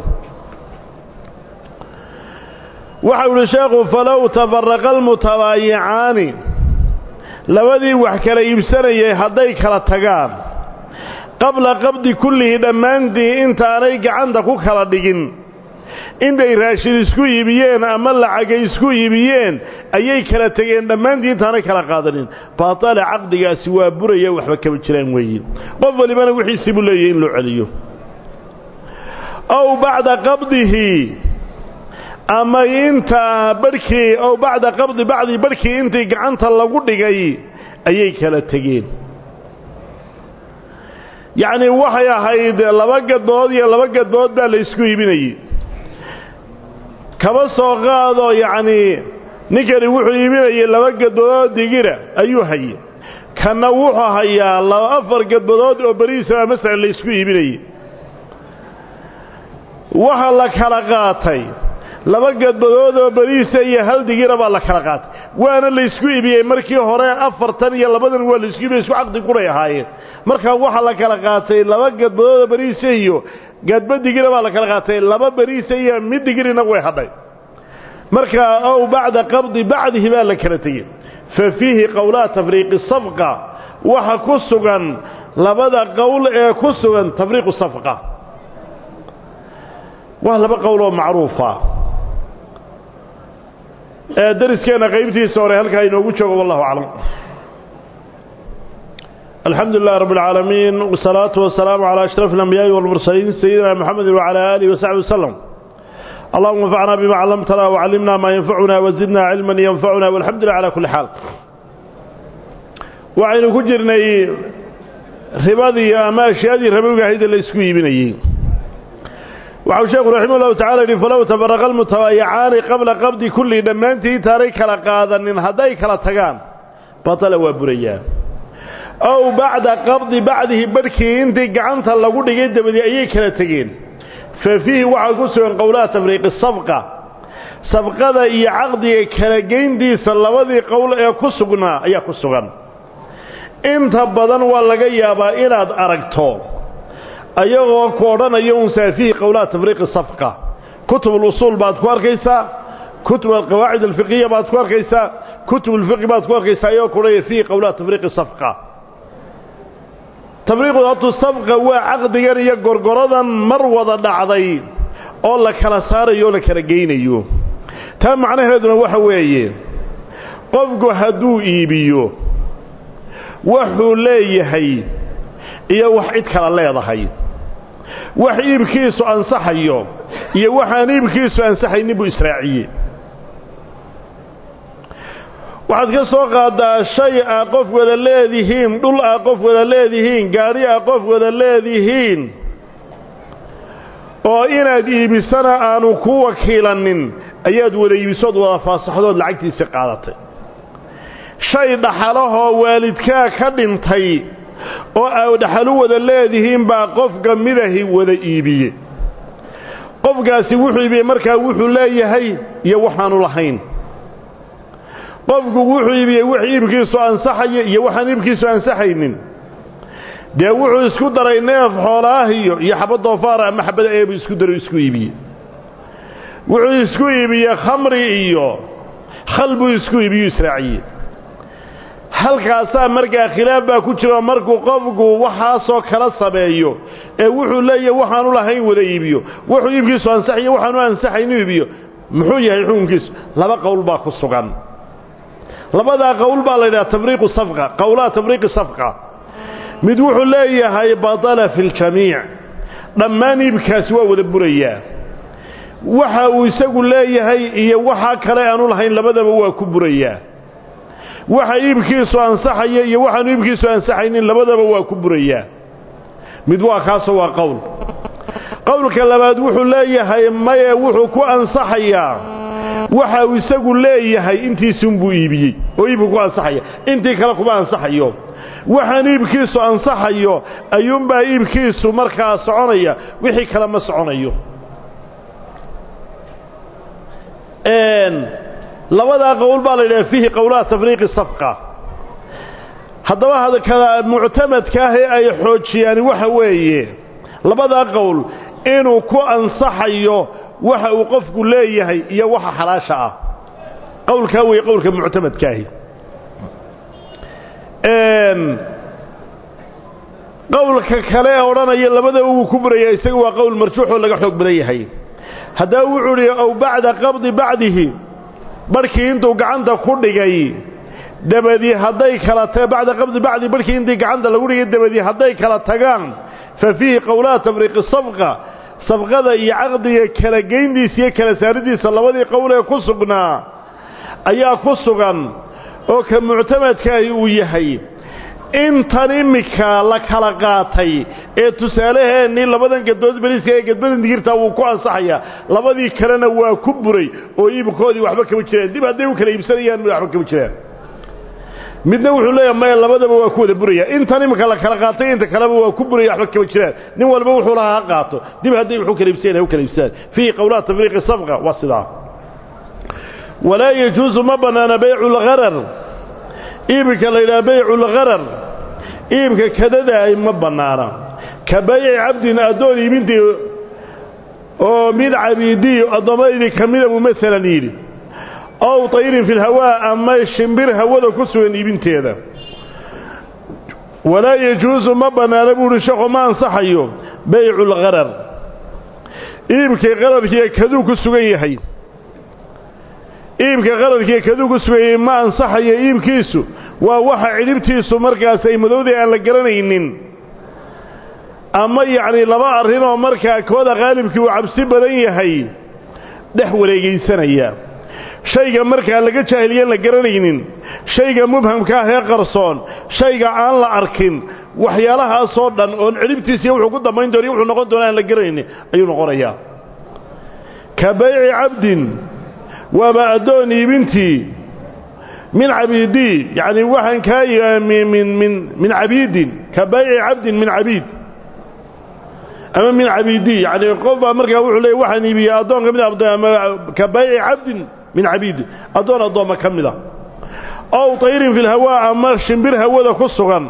waxau ihi sheekhu falow tafaraqa almutabaayicaani labadii wax kala iibsanayay hadday kala tagaan qabla qabdi kullihi dhammaantii intaanay gacanta ku kala dhigin intay raashin isku iibiyeen ama lacagay isku iibiyeen ayay kala tegeen dhammaantii intaanay kala qaadanin baatale caqdigaasi waa buraya waxba kama jiraan weeye qof walibana wixiisii buu leeyahy in loo celiyo ow bacda qabdihi ama intaa barhkii ow bacda qabdi bacdi barhkii intii gacanta lagu dhigay ayay kala tegeen yacnii waxay ahayd laba gadbood iyo laba gadbood baa la isku iibinayey kaba soo qaado yacnii ninkani wuxuu iibinayay laba gadbadood digira ayuu hayay kanna wuxuu hayaa laba afar gadbadood oo beriisa masalan la isku iibinayey waxa la kala qaatay laba gadbadood oo beriisa iyo hal digira baa la kala qaatay waana la isku iibiyey markii hore afartan iyo labadan waa la isku iibiyey isku caqdi quray ahaayeen markaa waxaa la kala qaatay laba gadbadood oo beriisa iyo gadba digira baa la kala qaatay laba beriisa iyo mid digirina way hadhay markaa ow bacda qabdi bacdihi baa la kala tegey fa fiihi qowlaa tafriiqi safqa waxa ku sugan labada qowl ee ku sugan tafriiqu safqa waa laba qowl oo macruufa ee dariskeenna qaybtiisa hore halkaa inoogu joogo wallahu aclam الحمد لله رب العالمين والصلاة والسلام على أشرف الأنبياء والمرسلين سيدنا محمد وعلى آله وصحبه وسلم اللهم انفعنا بما علمتنا وعلمنا ما ينفعنا وزدنا علما ينفعنا والحمد لله على كل حال وعين كجرني رباضي أما أشياء ربوك هيدا اللي يسكوي بني وعو شيخ رحمه الله تعالى فلو تفرق المتوايعان قبل قبض كل دمانته تاريك لقادا من هديك لتقان بطل وبريان ow bacda qabdi bacdihi barhkii intii gacanta lagu dhigay dabadii ayay kala tegeen fa fiihi waxaa ku sugan qowlaha tafriiqi safqa safqada iyo caqdiga kala geyntiisa labadii qowl ee ku sugnaa ayaa ku sugan inta badan waa laga yaabaa inaad aragto ayagoo ku odhanayo unsaa fiihi qowlaha tafriiqi safqa kutub alusuul baad ku arkaysaa kutub alqawaacid alfiqiya baad ku arkaysaa kutub alfiqi baad ku arkaysaa ayagoo kuodhanaya fiihi qowlaha tafriiqi safqa tafriiqu hatu sabqa waa caqdigan iyo gorgoradan mar wada dhacday oo la kala saarayo oo la kala geynayo taa macnaheeduna waxa weeye qofku hadduu iibiyo wuxuu leeyahay iyo wax cid kala leedahay wax iibkiisu ansaxayo iyo waxaan iibkiisu ansaxaynin buu israaciye waxaad ka soo qaadaa shay aa qof wada leedihiin dhul aa qof wada leedihiin gaadhi aa qof wada leedihiin oo inaad iibisana aanu ku wakiilanin ayaad wada iibisood wada faasaxdood lacagtiisii qaadatay shay dhaxalahoo waalidkaa ka dhintay oo aa dhaxalu wada leedihiin baa qofka midahi wada iibiye qofkaasi wuxuu iibiyey markaa wuxuu leeyahay iyo waxaanu lahayn qofku wuxuu iibiyey wax iibkiisu ansaxaya iyo waxaan iibkiisu ansaxaynin dee wuxuu isku daray neef xoolaahiyo iyo xabad doofaara ama xabada eebu isku daro isku iibiye wuxuu isku iibiyey khamri iyo khal buu isku iibiyu israaciye halkaasaa markaa khilaaf baa ku jiro markuu qofku waxaasoo kala sameeyo ee wuxuu leeyahay waxaanu lahayn wada iibiyo wuxuu iibkiisu ansaxayo waxaanu ansaxaynu iibiyo muxuu yahay xukunkiisu laba qowl baa ku sugan labadaa qowl baa la yidhaha tafriiqu safqa qowlaha tafriiqi safqa mid wuxuu leeyahay batala fi ljamiic dhammaan iibkaasi waa wada burayaa waxa uu isagu leeyahay iyo waxa kale aanu lahayn labadaba waa ku burayaa waxa iibkiisu ansaxaya iyo waxaanu iibkiisu ansaxaynin labadaba waa ku burayaa mid waa kaasoo waa qowl qowlka labaad wuxuu leeyahay maye wuxuu ku ansaxayaa waxa uu isagu leeyahay intiisunbuu iibiyey oo iibku ku ansaxaya intii kale kuma ansaxayo waxaan iibkiisu ansaxayo ayuunbaa iibkiisu markaa soconaya wixii kale ma soconayo labadaa qowl baa la yidhaha fiihi qowlaha tafriiqi safqa haddaba kala muctamadka ah ee ay xoojiyaan waxa weeye labadaa qowl inuu ku ansaxayo waxa uu qofku leeyahay iyo waxa xalaasha ah qowlkaa weeye qowlka muctamadkaahi qowlka kale ee odhanaya labadaba wuu ku burayaa isaga waa qowl marjuuxoo laga xoog badan yahay haddaba wuxuu idhi ow bacda qabdi bacdihi barhkii intuu gacanta ku dhigay dabadii hadday kala ta bacda qabdi bacdi barhkii intii gacanta lagu dhigay dabadii hadday kala tagaan fa fiihi qowlaha tafriiqi safqa safqada iyo caqdiga kala geyntiisa iyo kala saaridiisa labadii qowl ee ku sugnaa ayaa ku sugan oo ka muctamadkaahi uu yahay intan immika la kala qaatay ee tusaalaheennii labadan gadbood beriiska ee gadbadan digirtaa wuu ku ansaxayaa labadii kalena waa ku buray oo iibkoodii waxba kama jiraan dib hadday u kala iibsanayaan waxba kama jiraan midna wuxuu leeyahay maya labadaba waa ku wada buraya intan iminka la kala qaatay inta kaleba waa ku buraya waxba kama jiraan nin walba wuxuu lahaa ha qaato dib hadday wuxuu kala iibsanayaan ha u kala iibsadaan fiihi qowlaha tafriiqi safqa waa sidaa walaa yajuusu ma bannaana baycu lgharar iibka la yidhaha baycu lgharar iibka kadadaay ma bannaana ka bayci cabdin addoon iibintii oo mid cabiidiy addoommadii ka mida buu maalan yidhi ow tayrin fi lhawaa ama shimbir hawada ku sugan iibinteeda walaa yajuusu ma bannaana buuhi sheekhu ma ansaxayo baycu lqarar iibkii qararkiiyo kaduu ku sugan yahay iibka qararkiiyo kaduu ku sugan yahay ma ansaxayo iibkiisu waa waxa cidhibtiisu markaas ay madowday aan la garanaynin ama yacni laba arrin oo markaa kooda qaalibkii uu cabsi badan yahay dhex wareegaysanaya shayga markaa laga jaahiliyan la garanaynin shayga mubhamka ah ee qarsoon shayga aan la arkin waxyaalahaasoo dhan oon cidhibtiisiiyo wuxuu ku dambayn doona wuxuu noqon doona aan la garanaynin ayuu noqonayaa ka bayci cabdin waaba addoon iibintii min cabiidii yacni waxaan kaa min min min cabiidin ka bayci cabdin min cabiid ama min cabiidii yani qof baa markaa wuxuu leeyay waxaan iibiyey addoon ka mid a ka bayci cabdin min cabiidi addoon addoomma ka mid a ow tayrin fi lhawaa ama shimbir hawada ku sugan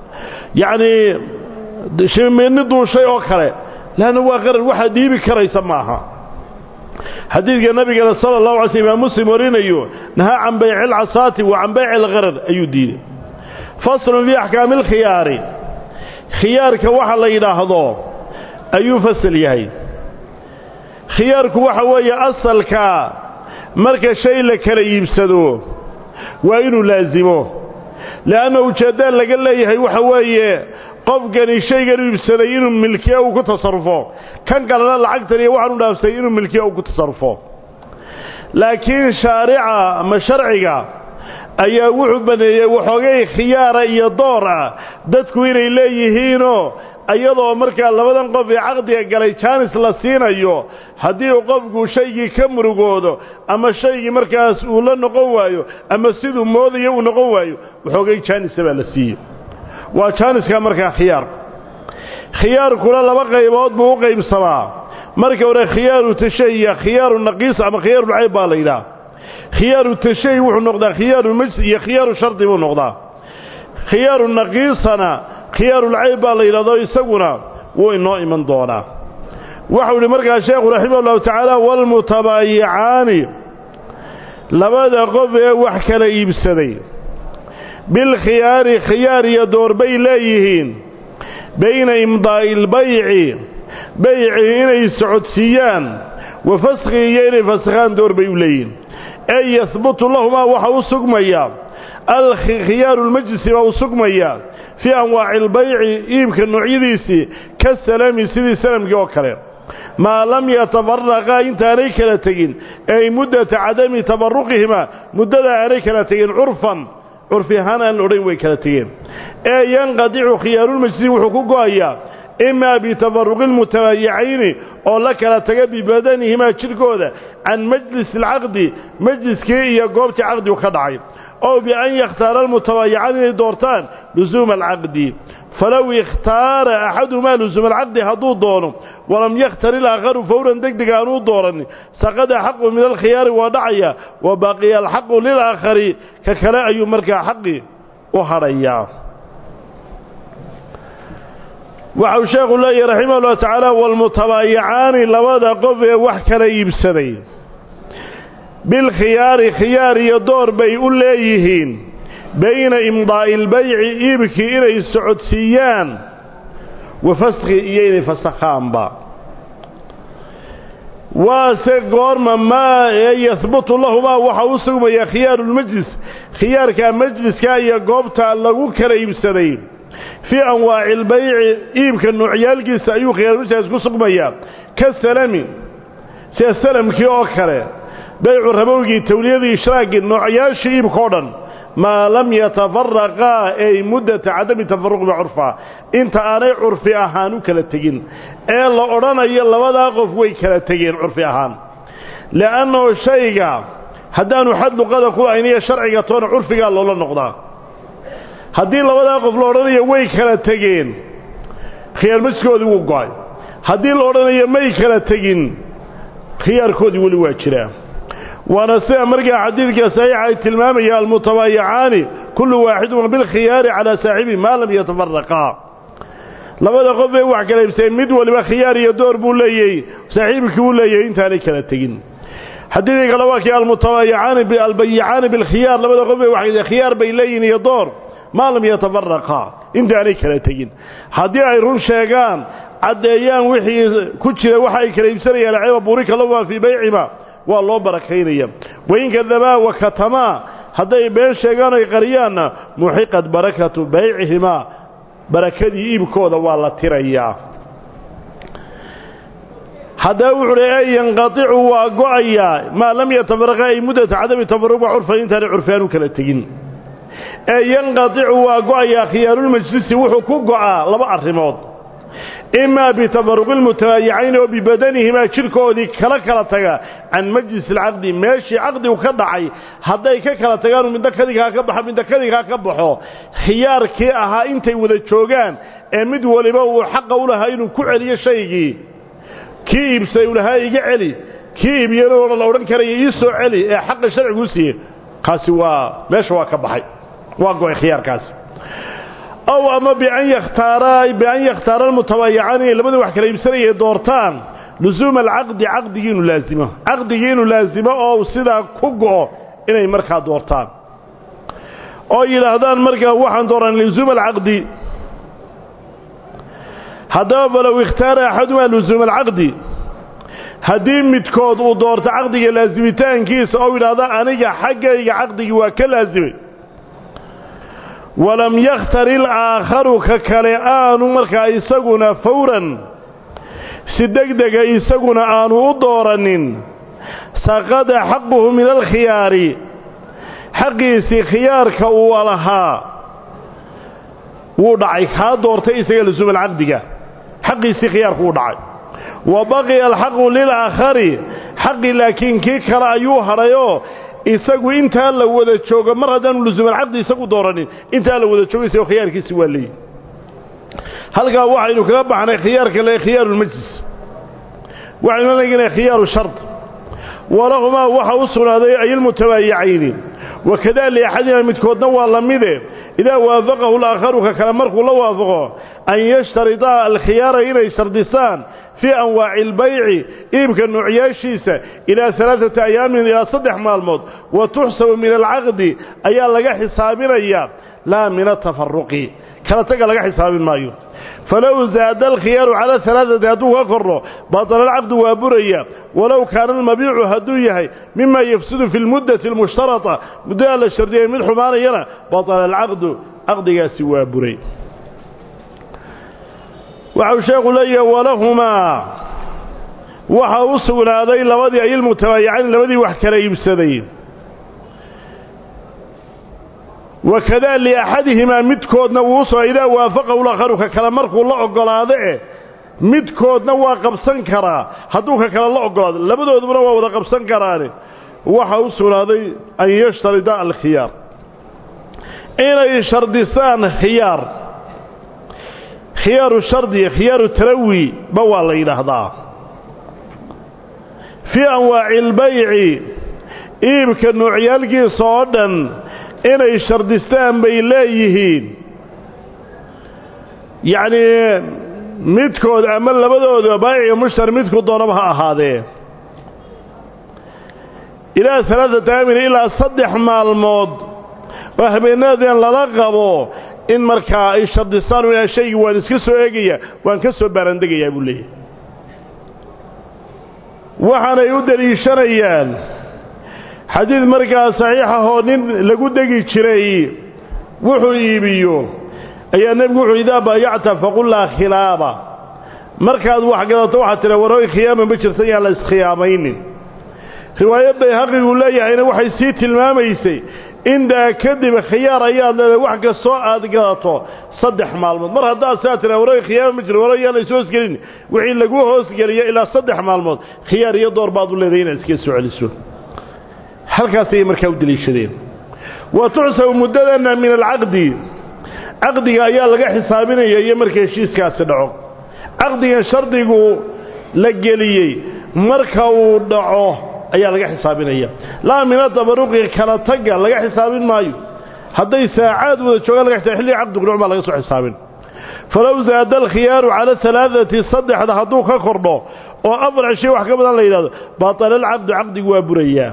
yacnii shimbirni duushay oo kale laanna waa qarar waxaad dhiibi karaysa maaha xadiidka nabigana sala allahu alay sl imaam muslim warinayo nahaa can bayci alcasaati wa can bayci alqarar ayuu diiday faslun fii axkaami alkhiyaari khiyaarka waxa la yidhaahdo ayuu fasal yahay khiyaarku waxa weeye asalka marka shay la kala iibsado waa inuu laasimo le'anna ujeeddaan laga leeyahay waxa weeye qofkani shaygan u iibsaday inuu milkiya uu ku tasarufo kan kalena lacagtan iyo waxaan u dhaafsay inuu milkiya uu ku tasarufo laakiin shaarica ama sharciga ayaa wuxuu baneeyey waxoogay khiyaara iyo door ah dadku inay leeyihiinoo iyadoo markaa labadan qof ee caqdiga galay jaanis la siinayo haddii uu qofku shaygii ka murugoodo ama shaygii markaas uu la noqon waayo ama siduu moodayo uu noqon waayo waxoogay jaanisa baa la siiyey waa jaaniska markaa khiyaarku khiyaarkuna laba qaybood buu u qaybsamaa marka hore khiyaaru tashahiya khiyaaru naqiis ama khiyaarulcayb baa la yidhaha khiyaaru tashahi wuxuu noqdaa khiyaaru majs iyo khiyaaru shardi buu noqdaa khiyaaru naqiisana khiyaarulcayb baa la yidhahdo isaguna wuu inoo iman doonaa waxau idhi markaa sheekhu raximah ullahu tacaala waalmutabaayicaani labada qof ee wax kala iibsaday bilkhiyaari khiyaar iyo doorbay leeyihiin bayna imdaa'i ilbayci bayci inay socodsiiyaan wa faskhi iyo inay fasakhaan doorbay u leeyihiin ee yahbutu lahumaa waxa u sugmaya alkhiyaaru lmajlisi baa u sugmaya fii anwaaci albayci iibka noocyadiisii ka salami sidii salamkii oo kale maa lam yatafaraqaa intaanay kala tegin ay muddata cadami tafaruqihimaa muddada aanay kala tegin curfan curfi ahaan aan la odhan way kala tegeen ee yanqadicu khiyaarulmajlisi wuxuu ku go'ayaa imaa bitafaruqi lmutabaayicayni oo la kala taga bibadanihimaa jidhkooda can majlisi alcaqdi majliskii iyo goobtii caqdigu ka dhacay ow bian yakhtaara almutabaayicaan inay doortaan lusuuma alcaqdi falow ikhtaara axaduhumaa lusuuma alcaqdi hadduu doono walam yakhtar ilaakharu fawran deg deg aanuu dooranin saqada xaqu min alkhiyaari waa dhacaya wa baqiya alxaqu lilaakhari ka kale ayuu markaa xaqi u hadhayaa waxau sheekhu leeyahy raximah ullahu tacaala waalmutabaayicaani labada qof ee wax kala iibsaday bilkhiyaari khiyaar iyo door bay u leeyihiin bayna imdaa'i ilbayci iibkii inay socodsiiyaan wa faskhi iyo inay fasakhaanba waase goorma maa ee yahbutu lahumaa waxa u sugmaya khiyaarulmajlis khiyaarka majliska iyo goobta lagu kala iibsaday fii anwaaci ilbayci iibka noocyaalkiisa ayuu khiyaarulmajliskaas ku sugmayaa ka salami sida salamkii oo kale baycu rabowgii tawliyadii ishraaggii noocyaashii iibka o dhan maa lam yatafaraqaa ay muddata cadami tafaruqi curfaa inta aanay curfi ahaan u kala tegin ee la odhanayo labadaa qof way kala tegeen curfi ahaan li'annahu shayga haddaanu xad luqada ku ayniyo sharciga toona curfigaa loola noqdaa haddii labadaa qof la odhanayo way kala tegeen khiyaarmajkoodii wuu go'ay haddii la odhanayo may kala tegin khiyaarkoodii weli waa jiraa waana sida markaa xadiidka saxiixa ay tilmaamaya almutabaayicaani kullu waaxidun bilkhiyaari calaa saaxibihi maa lam yatafaraqaa labada qof ee wax kala iibseen mid waliba khiyaar iyo door buu leeyey saaxiibkii uu leeyahay intaanay kala tegin xadiidii kale waa kii almutabayicaani albayicaani bilkhiyaar labada qof waxay khiyaar bay leeyihin iyo door maa lam yatafaraqa intaanay kala tegin haddii ay run sheegaan caddeeyaan wixii ku jira waxa ay kala iibsanayaan cayba burika lahumaa fii baycima waa loo barakaynaya wain kadabaa wa katamaa hadday been sheegaan oy qariyaanna muxiqat barakatu baycihimaa barakadii iibkooda waa la tirayaa haddaba wuxuu hi e yanqaicu waa go'ayaa maa lam yatafaraqa ay muddata cadami tafaruqa curfan intaanay curfiaanu kala tegin ee yanqaicu waa go'ayaa khiyaarulmajlisi wuxuu ku go'aa laba arrimood imaa bitafaruqi lmutabaayicayn oo bibadanihimaa jidhkoodii kala kala taga can majlis alcaqdi meeshii caqdigu ka dhacay hadday ka kala tagaanu midna kadinkaa ka baxo midna kadinkaa ka baxo khiyaarkii ahaa intay wada joogaan ee mid waliba uu xaqa u lahaa inuu ku celiyo shaygii kii iibsaday u lahaa iga celi kii iibiyana la odhan karaya ii soo celi ee xaqa sharciguu siiyey kaasi waa meesha waa ka baxay waa go'ay khiyaarkaasi aw ama bian yakhtaara bian yakhtaara almutabaayicaan inay labada wax kala iibsanayay doortaan lusuuma alcaqdi caqdigii inuu laasimo caqdigii inuu laasimo oo sidaa ku go'o inay markaa doortaan oo yidhaahdaan markaa waxaan dooran lusuuma alcaqdi haddaba falow ikhtaara axadumaa lusuuma alcaqdi haddii midkood uu doorto caqdiga laasimitaankiisa oo yidhaahda aniga xaggayga caqdigii waa ka laasimay walam yakhtar ilaakharu ka kale aanu markaa isaguna fawran si degdega isaguna aanu u doorannin saqada xaquhu min alkhiyaari xaqiisii khiyaarka uu lahaa wuu dhacay kaa doortay isaga lusuumal caqdiga xaqiisii khiyaarku wuu dhacay wa baqiya alxaqu lilaakhari xaqi laakiin kii kale ayuu hadhayoo isagu intaa la wada joogo mar haddaanu lusuumalcaqdi isagu dooranin intaa la wada joogo isagoo khiyaarkiisi waa leeyihi halkaa waxaynu kaga baxnay khiyaarka le khiyaarulmajlis waxaynu leeginay khiyaaru shard walahumaa waxa u sugnaaday ayilmutabaayicayni wakadaa liaxadina midkoodna waa la mide idaa waafaqahu laakharu ka kale markuu la waafaqo an yashtaridaa alkhiyaara inay shardistaan fii anwaaci albayci iibka noocyaashiisa ilaa alaaata ayaamin ilaa saddex maalmood wa tuxsabu min alcaqdi ayaa laga xisaabinayaa laa min atafaruqi kala taga laga xisaabin maayo falow zaada alkhiyaaru cala alaaati hadduu ka kordho batala alcaqdu waa buraya walow kaana almabiicu hadduu yahay mima yafsudu fi lmuddati almushtarata muddada la shardiyay mid xumaanayana batala alcaqdu caqdigaasi waa buray waxau sheekhu leeyahay walahumaa waxa u sugnaaday labadii ayilmutabaayicayn labadii wax kala iibsaday wakadaa liaxadihimaa midkoodna wuu soo idaa waafaqahu lakharu ka kale markuu la oggolaado eh midkoodna waa qabsan karaa hadduu ka kale la oggolaado labadoodubana waa wada qabsan karaane waxa u sugnaaday an yashtarida alkhiyaar inay shardisaan khiyaar khiyaaru shardi khiyaaru tarawi ba waa la yidhaahdaa fii anwaaci albayci iibka noocyaalkiisa oo dhan inay shardistaan bay leeyihiin yacnii midkood ama labadooda baayiga mushtari midku doonaba ha ahaadee ilaa alaaata aamin ilaa saddex maalmood oo habeenadan lala qabo in markaa ay shardistaan inaa shaygii waan iska soo eegaya waan ka soo baarandegayaa buu leeyahay waxaanay u deliishanayaan xadiid markaa saxiixahoo nin lagu degi jiray wuxuu iibiyo ayaa nebigu wuxuu idaa baayacta faqul laa khilaaba markaad wax gadato waxaad tidha warooy khiyaama ma jirta yaan la iskhiyaamaynin riwaayo bayhaqiguu leeyahayna waxay sii tilmaamaysay intaa kadib khiyaar ayaad leedahay wax kastoo aad gadato saddex maalmood mar haddaad saa tira warooy khiyaama ma jiro warooy yaan la is hoosgelin wixii lagu hoosgeliyo ilaa saddex maalmood khiyaar iyo door baad u leedahay inaad iska soo celiso halkaasayay markaa u deliishadeen wa tuxsabu muddadanna min alcaqdi caqdiga ayaa laga xisaabinaya iyo marka heshiiskaasi dhaco caqdigan shardigu la geliyey marka uu dhaco ayaa laga xisaabinaya laa min atabaruqi kala tagga laga xisaabin maayo hadday saacaad wada joogaan laga xisaab xilliga caqdigu dhaco baa laga soo xisaabin falow zaada alkhiyaaru cala alaaati saddexda hadduu ka kordho oo afar cisho wax ka badan la yidhahdo baatalaalcaqdu caqdigu waa burayaa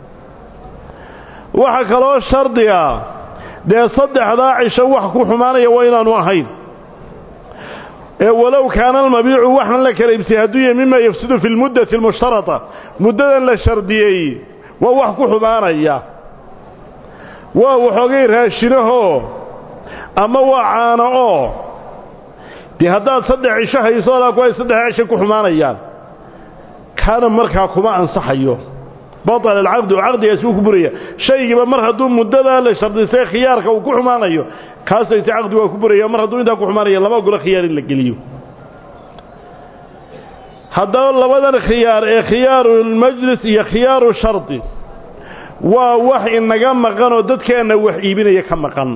waxaa kaloo shardiga dee saddexdaa cisho wax ku xumaanaya waa inaanu ahayn ee walow kaana almabiicu waxaan la kala ibsay hadduu yahay mima yafsidu fi lmuddati almushtarata muddadan la shardiyey waa wax ku xumaanaya waa waxoogay raashinahoo ama waa caano oo dee haddaad saddex cisho hayso alaa ku ay saddexdaa cisho ku xumaanayaan kaana markaa kuma ansaxayo baطل الcaqd caqdigaasi wuu ku buraya shaygiiba mar hadduu muddadaa la shardisay khiyaarka uu ku xumaanayo kaasayse caqdi waa ku buraya mar hadduu intaa ku xumaanaya lama ogolo khiyaar in la geliyo haddaba labadan khiyaar ee khiyaaru اlmajlis iyo khiyaaru shardi waa wax inaga maqan oo dadkeenna wax iibinaya ka maqan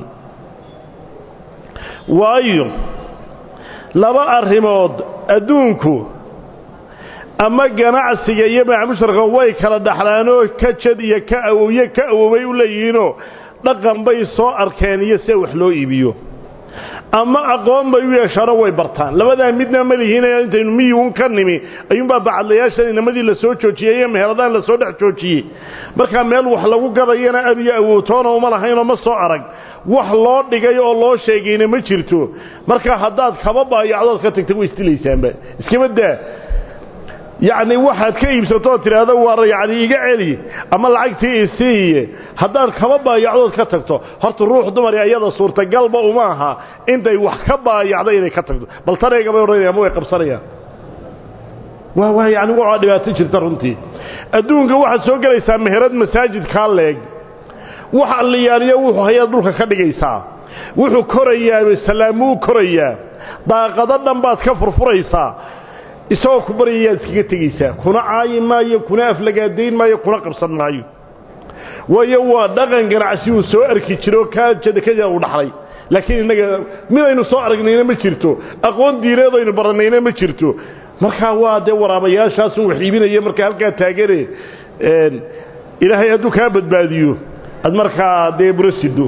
waayo laba arrimood adduunku ama ganacsiga iyo macamusharka way kala dhaxlaanoo ka jad iyo ka awowye ka awoway u leeyihiinoo dhaqan bay soo arkeen iyo sida wax loo iibiyo ama aqoon bay u yeeshaano way bartaan labadaa midna ma lihiin intaynu miyuun ka nimi ayuunbaa bacadlayaashan inamadii la soo joojiyey iyo meheradaan la soo dhex joojiyey markaa meel wax lagu gadayana ab iyo awowtoona uma lahaynoo ma soo arag wax loo dhigay oo loo sheegayna ma jirto markaa haddaad kaba baayacdood ka tagta way isdilaysaanba iskama daa yacni waxaad ka iibsatoo tidhaahdo waa yacni iga celi ama lacagtii isiiye haddaad kaba baayacdood ka tagto horta ruux dumari ayada suurtagalba uma aha intay wax ka baayacdo inay ka tagto bal tareegabay odhanaya ama way qabsanayaan waa waa yacni waa dhibaato jirta runtii adduunka waxaad soo gelaysaa meherad masaajid kaa leeg wax alliyaaliyo wuxuu hayaad dhulka ka dhigaysaa wuxuu korayaa salaamuu korayaa daaqado dhan baad ka furfuraysaa isagoo ku baryayaad iskaga tegaysaa kuna caayi maayo kuna aflagaadayn maayo kuna qabsan maayo waayo waa dhaqan ganacsi uu soo arki jiro ka jadakada uu dhaxlay laakiin innaga midaynu soo aragnayna ma jirto aqoon diineed aynu barannayna ma jirto markaa waa dee waraabayaashaasun wax iibinaya markaa halkaa taagane ilaahay hadduu kaa badbaadiyo aad markaa dee burasido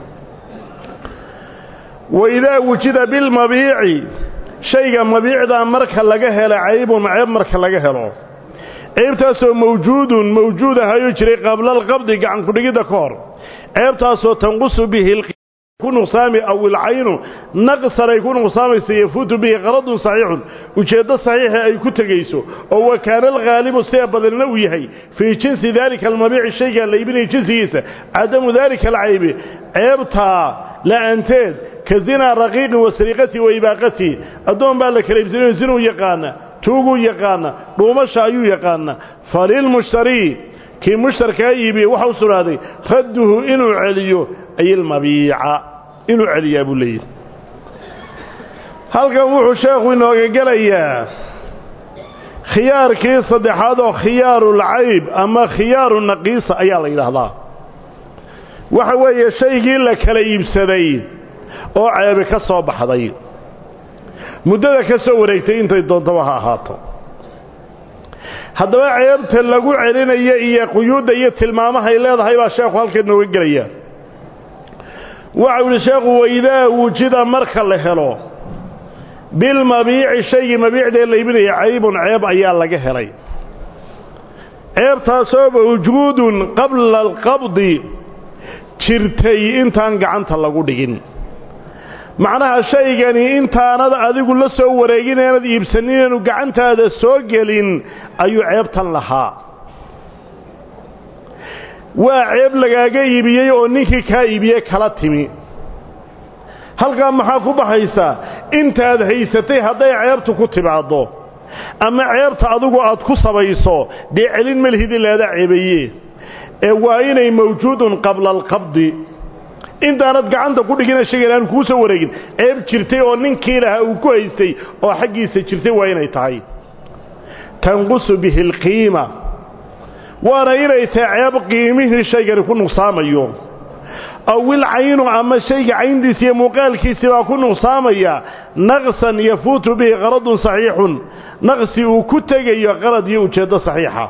waidaa wujida bilmabiici shayga mabiicdaa marka laga helo caybun ceeb marka laga helo ceebtaasoo mawjuudun mawjuud ahayuu jiray qabla alqabdi gacankudhigidda ka hor ceebtaasoo tanqusu bihi ku nuqsaami aw ilcaynu naqsan ay ku nuqsaamaysa yafuutu bihi qaradun saxiixun ujeeddo saxiixa ay ku tegayso oo wa kaana alghaalibu sida badanna uu yahay fii jinsi daalika almabiici shaygaa la iibinaya jinsigiisa cadamu daalika alcaybi ceebtaa la'aanteed ka zinaa raqiiqin wa sariiqatii wa ibaaqatii addoon baa la kala iibsanayo zinuu yaqaana tuuguu yaqaana dhuumasha ayuu yaqaana falilmushtarii kii mushtarkaa iibiyey waxa u sugnaaday radduhu inuu celiyo ay ilmabiica inuu celiyaa buu leeyahy halkan wuxuu sheekhu inooga gelayaa khiyaarkii saddexaad oo khiyaarulcayb ama khiyaaru naqiisa ayaa la yidhaahdaa waxa weeye shaygii la kala iibsaday oo ceebi ka soo baxday muddada ka soo wareegtay intay doontaba ha ahaato haddaba ceebta lagu celinayo iyo quyuudda iyo tilmaamahay leedahay baa sheekhu halkan nooga gelaya waxau yidhi sheekhu waidaa wujida marka la helo bilmabiici shaygii mabiicdee la iibinaya caybun ceeb ayaa laga helay ceebtaasoo mawjuudun qabla alqabdi jirtay intaan gacanta lagu dhigin macnaha shaygani intaanad adigu la soo wareegin aanad iibsanin inaanu gacantaada soo gelin ayuu ceebtan lahaa waa ceeb lagaaga iibiyey oo ninkii kaa iibiyey kala timi halkaa maxaa ku baxaysaa intaad haysatay hadday ceebtu ku timaaddo ama ceebta adigu aad ku sabayso dee celin malhidi laada ceebaye ee waa inay mawjuudun qabla alqabdi intaanad gacanta ku dhigina shaygan aan kuu soo wareegin ceeb jirtay oo ninkii lahaa uu ku haystay oo xaggiisa jirtay waa inay tahay tanqusu bihi alqiima waana inay tahay ceeb qiimihii shaygani ku nuqsaamayo awil caynu ama shayga cayntiisa iyo muuqaalkiisii baa ku nuqsaamaya naqsan yafuutu bihi qaradun saxiixun naqsi uu ku tegayo qarad iyo ujeeddo saxiixa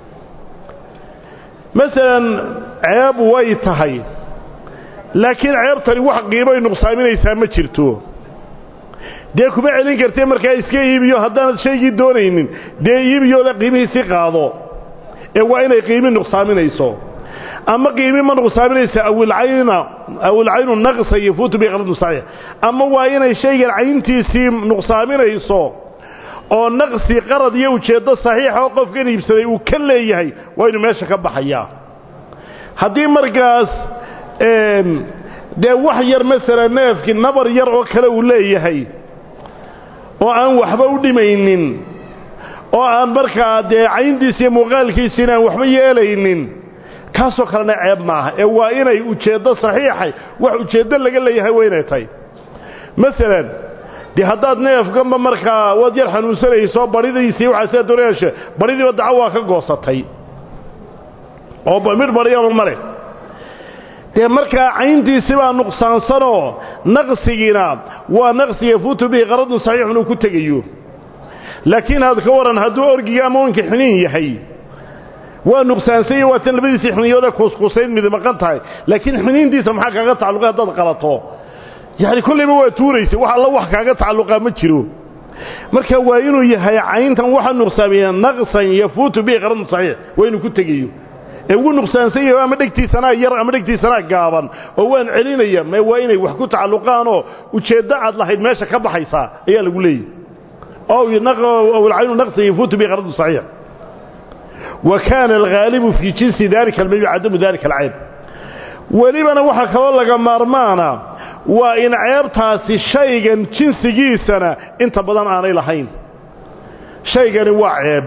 masalan ceeb way tahay laakiin ceebtani wax qiimoy nuqsaaminaysaa ma jirto dee kuma celin kartee markaa iska iibiyo haddaanad shaygii doonaynin dee iibiyo le qiimihiisi qaado ee waa inay qiimi nuqsaaminayso ama qiimi ma nuqsaaminayso awilcayna awilcaynu naqsa yafuutu biqaradu saxiix ama waa inay shaygan cayntiisii nuqsaaminayso oo naqsi qarad iyo ujeeddo saxiixa oo qofkan iibsaday uu ka leeyahay waa inuu meesha ka baxayaa haddii markaas dee wax yar masala neefkii nabar yar oo kale uu leeyahay oo aan waxba u dhimaynin oo aan markaa dee cayntiisi iyo muuqaalkiisiina aan waxba yeelaynin kaasoo kalena ceeb maaha ee waa inay ujeeddo saxiixay wax ujeeddo laga leeyahay waa inay tahay masalan dee haddaad neefkanba markaa waad yar xanuunsanayso baridiisii waxaa sidaa doonayashe baridiiba daco waa ka goosatay oo midh bariyaba male dee markaa cayntiisi baa nuqsaansanoo naqsigiina waa naqsi yafuutu bihi qaradun saxiixun uu ku tegayo laakiin had ka waran hadduu orgiga ama onka xiniin yahay waa nuqsaansan iyo waatan labadiisii xiniyoodee kuuskuusayd mid maqan tahay laakiin xiniintiisa maxaa kaaga tacalluqay haddaad qalato yacni kollayba waa tuuraysa wax alla wax kaaga tacalluqaa ma jiro marka waa inuu yahay cayntan waxa nuqsaamiya naqsan yafuutu bihi qaradun saxiix waa inuu ku tegayo ee ugu nuqsaansan yahay ama dhegtiisanaa yar ama dhegtiisanaa gaaban oo waan celinaya mee waa inay wax ku tacalluqaanoo ujeeddo aad lahayd meesha ka baxaysaa ayaa lagu leeyahy ow alcaynu naqsan yafuutu bihi qaradun saxiix wa kaana alghaalibu fii jinsi dalika almayu cadamu dalika alcayb welibana waxaa kaloo laga maarmaana waa in ceebtaasi shaygan jinsigiisana inta badan aanay lahayn shaygani waa ceeb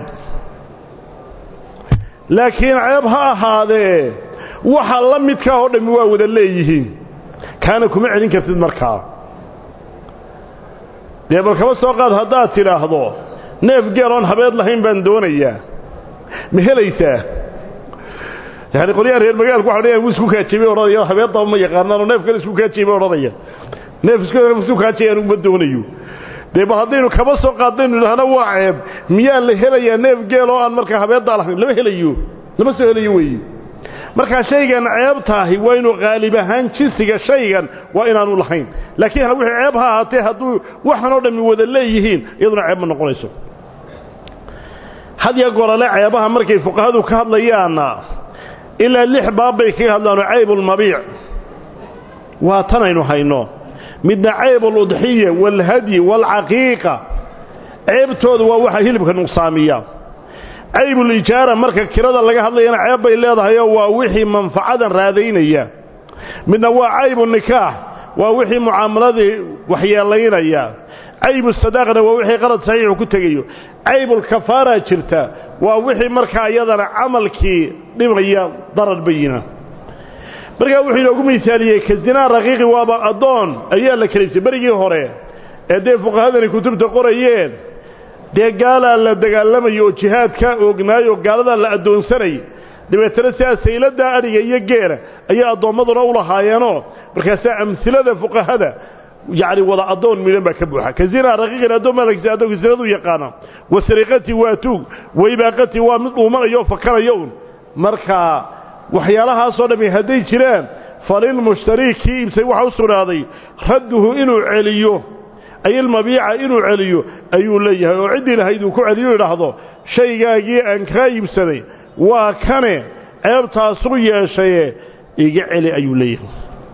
laakiin ceeb ha ahaadee waxa la midkaa oo dhammi waa wada leeyihiin kaana kuma celin kartid markaa dee bal kaba soo qaad haddaad tidhaahdo neef geel oon habeed lahayn baan doonayaa ma helaysaa yani qolyaha reer magaalku waxa odhanaya wuu isku kaajibay odhanaya habeeddaba ma yaqaanaanoo neef kale isku kaajibay odhanaya neef isku kaajay anugu ma doonayo dee bal haddaynu kaba soo qaadaynu idhaahna waa ceeb miyaa la helayaa neef geel oo aan markaa habeeddaa lahayn lama helayo lama soo helayo weeye markaa shaygan ceebtaahi waa inuu qaalib ahaan jinsiga shaygan waa inaanu lahayn laakiin wixii ceeb ha ahaatee hadduu waxan oo dhammi wada leeyihiin iyaduna ceeb ma noqonayso had ya gorale ceebaha markay fuqahadu ka hadlayaanna ilaa lix baab bay kaga hadlaano caybulmabiic waa tanaynu hayno midna cayb aludxiya waalhadyi waalcaqiiqa ceebtooda waa waxa hilibka nuqsaamiya caybulijaara marka kirada laga hadlayana ceeb bay leedahayoo waa wixii manfacadan raadaynaya midna waa caybu nikaax waa wixii mucaamaladii waxyeelaynaya caybu sadaaqna waa wixii qarad saxiixu ku tegayo caybulkafaaraa jirta waa wixii markaa iyadana camalkii dhibaya darar bayina markaa wuxuu inoogu misaaliyey ka zinaa raqiiqi waaba addoon ayaa la kelaysay berigii hore ee dee fuqahadani kutubta qorayeen dee gaalaa la dagaalamayo oo jihaadka oognaayo gaaladaa la addoonsanay dabeetana sidaa sayladdaa adhiga iyo geela ayaa addoommaduna u lahaayeenoo markaasaa amhilada fuqahada yacni wada addoon midhan baa ka buuxa ka zinaa raqiiqin addoon baa lagisa addoonka sinadu yaqaana wa sariqati waa tuug wa ibaaqati waa mid dhuumanayo oo fakaraya un markaa waxyaalahaasoo dhammi hadday jiraan falilmushtarii kii iibsay waxa u sugnaaday radduhu inuu celiyo ay ilmabiica inuu celiyo ayuu leeyahay oo ciddii lahayd uu ku celiyo idhaahdo shaygaagii aan kaa iibsaday waa kane ceebtaasu yeeshaye iga celi ayuu leeyahay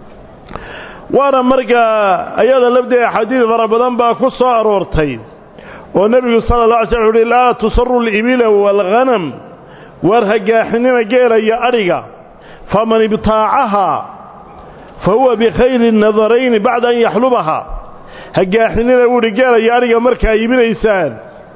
waana markaa ayada lafdeeda axaadiid fara badan baa ku soo aroortay oo nebigu sala alla alay slam wuxu uhi laa tusaru alibila waalghanam waar hagaaxinina geela iyo adhiga faman ibtaacahaa fa huwa bikhayri nadarayni bacda an yaxlubahaa hagaaxinina wuuhi geela iyo adhiga markaa iibinaysaan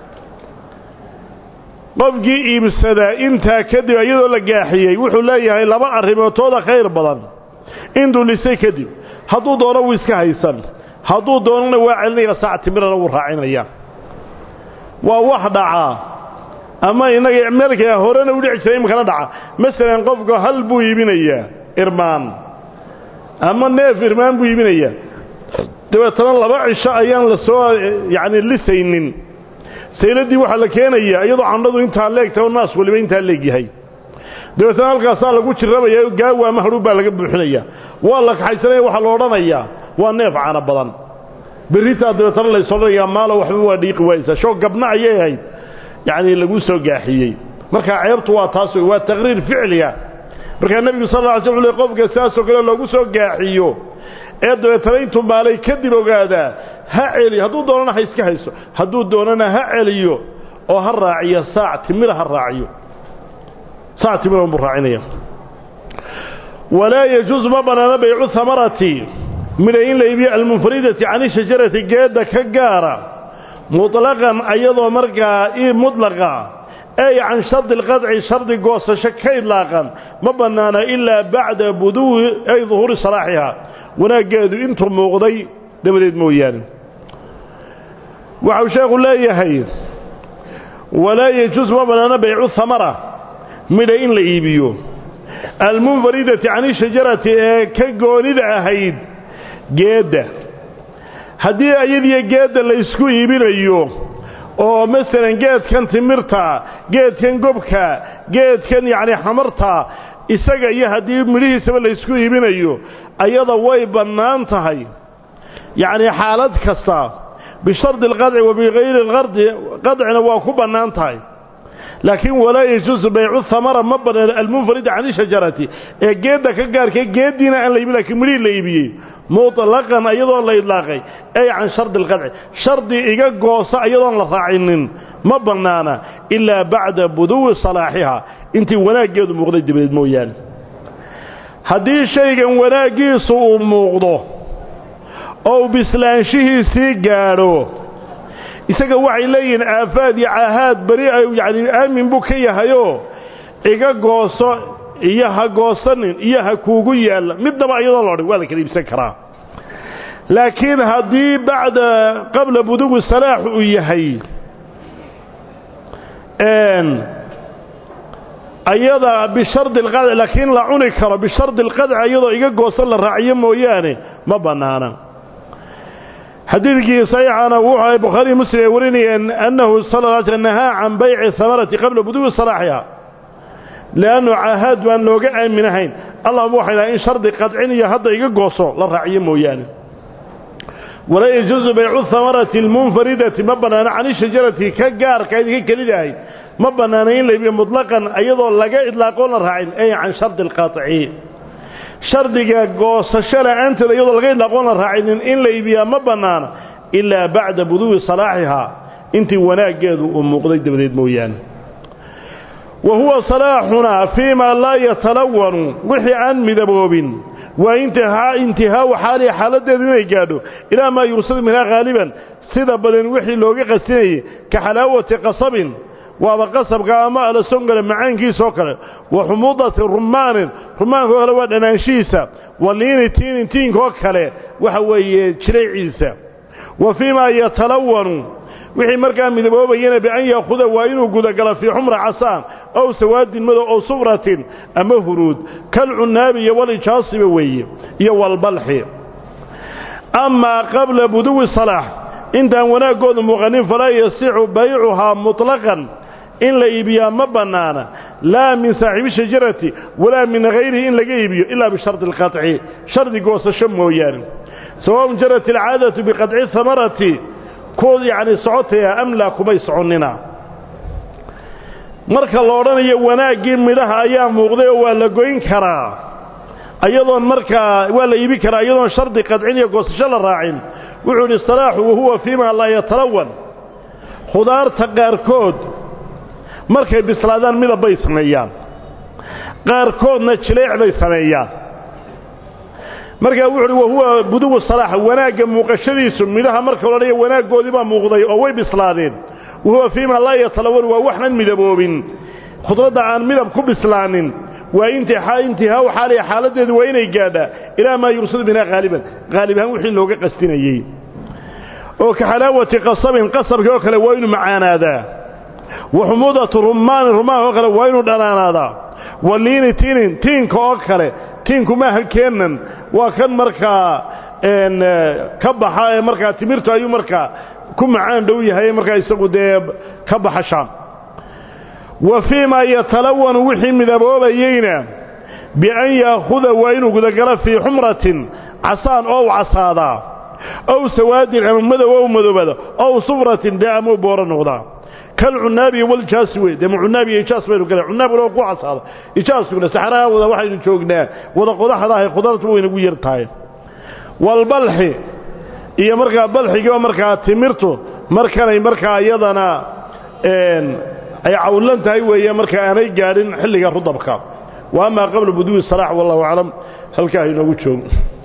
qofkii iibsadaa intaa kadib iyadoo la gaaxiyey wuxuu leeyahay laba arrimootooda khayr badan intuu lisay kadib hadduu doono wuu iska haysan hadduu doonana waa celinaya saac timirana wuu raacinaya waa wax dhacaa ama innaga meelka horena u dhici jiray imikana dhaca masalan qofka hal buu iibinayaa irmaan ama neef irmaan buu iibinayaa dabeetana laba cisho ayaan la soo yacni lisaynin sayladii waxaa la keenayaa iyadoo candhadu intaa leegtahay oo naas waliba intaa leegyahay dabeetana halkaasaa lagu jirrabaya gaawa ama hadhuub baa laga buuxinaya waa la kaxaysanaya waxaa la odhanayaa waa neef caano badan berritaa dabeetana lays odhanayaa maalo waxba waa dhiiqi waaysaa shoo gabna ayay ahayd yacnii lagu soo gaaxiyey marka ceebtu waa taas wey waa taqriir ficliga markaa nebigu sal lla ly sl ul qofka sidaasoo kale loogu soo gaaxiyo ee dabeetana intuu maalay kadib ogaadaa ha celiyo hadduu doonana ha iska hayso hadduu doonana ha celiyo oo ha raaciyo saac timira ha raaciyo saac timira unbuu raacinaya walaa yajuusu ma bannaana baycu hamarati midha in la iibiyo almunfaridati cani shajarati geedda ka gaara muطlaqan ayadoo markaa i mudlaqa ay can shardi اlqadci shardi goosasho ka idlaaqan ma bannaana ilaa bacda buduwi ay duhuuri salaaxiha wanaaggeedu intuu muuqday dabadeed mooyaane waxau sheekhu leeyahay walaa yajuus ma bannaana baycu hamara midha in la iibiyo almunfaridati cani shajarati ee ka goonida ahayd geedda haddii ayadiyo geedda laysku iibinayo oo masalan geedkan timirta geedkan gobka geedkan yacni xamarta isaga iyo haddii midhihiisaba laysku iibinayo ayada way bannaan tahay yacnii xaalad kasta bishardi alqadci wa bikayri alqardi qadcina waa ku bannaan tahay laakiin walaa yajuusu baycu hamara ma bannaan almunfarida cani shajarati ee geedda ka gaarkay geeddiina aan la iibin lakiin midhihii la iibiyey muطlaqan iyadoo la idlaaqay ay can shardi اlqadci shardi iga goosa iyadoon la raacinin ma bannaana ilaa bacda buduwi salaaxiha intii wanaaggeedu muuqday dabadeed mooyaane haddii shaygan wanaaggiisu uu muuqdo oo uu bislaanshihiisii gaadho isaga waxay leeyihiin aafaad iyo caahaad beri yani aamin buu ka yahayoo iga gooso iyo ha goosanin iyo ha kuugu yaalla midnaba iyadoo loodhan waa la kala iibsan karaa laakiin haddii bacda qabla buduwi salaax uu yahay ayada bishardi alqadci laakiin la cuni karo bishardi alqadci iyadoo iga goosan la raaciyo mooyaane ma bannaana xadiidkii saxiixana wuxuu ay bukhaariy muslim ay warinayeen annahu sal lla sl nahaa can bayci hamarati qabla buduwi salaaxiha leannu caahaad baan looga aaminahayn allahuma waxay dhahay in shardi qadcin iyo hadda iga gooso la raaciyo mooyaane walaa yajuusu baycu hamarati almunfaridati ma bannaana cani shajarati ka gaarka idinka kelida ahayd ma bannaana in la iibiyo mutlaqan iyadoo laga idlaaqoon la raacin ay can shardi alqaطci shardiga goosasho la'aanteeda iyadoo laga idlaaqoon la raacinin in la iibiyaa ma bannaana ilaa bacda buduwi salaaxihaa intii wanaaggeedu uu muuqday dabadeed mooyaane wa huwa salaaxunaa fii maa laa yatalawanu wixii aan midaboobin waa intihaa intihaau xaalihi xaaladdeedu inay gaadho ilaa maa yursadu minhaa haaliban sida badan wixii looga qasinayay ka xalaawati qasabin waaba qasabka ama alasongale macaankiisoo kale wa xumuudati rumaanin rumaankaoo kale waa dhanaanshihiisa wa liini tiinin tiinkaoo kale waxa weeye jirayciisa wa fii maa yatalawanu wixii markaa midaboobayana bian yaakuda waa inuu gudagalo fii xumra casaan ow sawaadin madow ow sufratin ama huruud kalcunaabi iyo walijaasiba weeye iyo walbalxi amaa qabla buduwi salaax intaan wanaaggoodu muuqanin falaa yasixu baycuhaa muطlaqan in la iibiyaa ma bannaana laa min saaxiibi shajarati walaa min hayrihi in laga iibiyo ilaa bishardi alqaطci shardi goosasho mooyaane sawaun jarat alcaadatu biqaطci hamarati kood yacni socotaya amlaa kumay soconnina marka la odhanayo wanaaggii midhaha ayaa muuqday oo waa la goyn karaa ayadoon markaa waa la iibi karaa iyadoon shardi qadcin iyo goosasho la raacin wuxuu idhi salaaxu wahuwa fii maa laa yatalawan khudaarta qaarkood markay bislaadaan midab bay sameeyaan qaarkoodna jileec bay sameeyaan markaa wuxu uhi wahuwa buduwu salaaxa wanaagga muuqashadiisu midhaha marka odhanaya wanaaggoodii baa muuqday oo way bislaadeen wahuwa fii maa laa yatalawan waa waxnan midaboobin khudradda aan midab ku bislaanin waa intihaau xaaliya xaaladdeedu waa inay gaadhaa ilaa maa yursadu minhaa haaliban haalib ahaan wixii looga qastinayey oo ka xalaawati qasabin qasabkii oo kale waa inuu macaanaadaa wa xumuudatu rumaanin rumaanka oo kale waa inuu dhanaanaadaa wa liini tiinin tiinka oo kale tiinku maaha keenan waa kan markaa ka baxa ee markaa timirtu ayuu markaa ku macaan dhow yahay markaa isagu dee ka baxa shaam wa fii maa yatalawanu wixii midaboobayeyna bian yaakuda waa inuu gudagalo fii xumratin casaan oo u casaadaa ow sawaadin ama madow ow madoobada ow sufratin dee ama booro noqdaa kalcunaabi waljaasi wey dee mucunaab iyo ijaas baynu gala cunaabkuna waa ku casaada ijaaskuna saxaraha wada waxaynu joognaa wada qodaxdahay khudaartu waynagu yar tahay walbalxi iyo markaa balxigiiba markaa timirtu markanay markaa iyadana ay cawlan tahay weeye marka aanay gaadhin xilliga rudabka wa amaa qabla buduwi salaax wallahu aclam halkaa inoogu joogo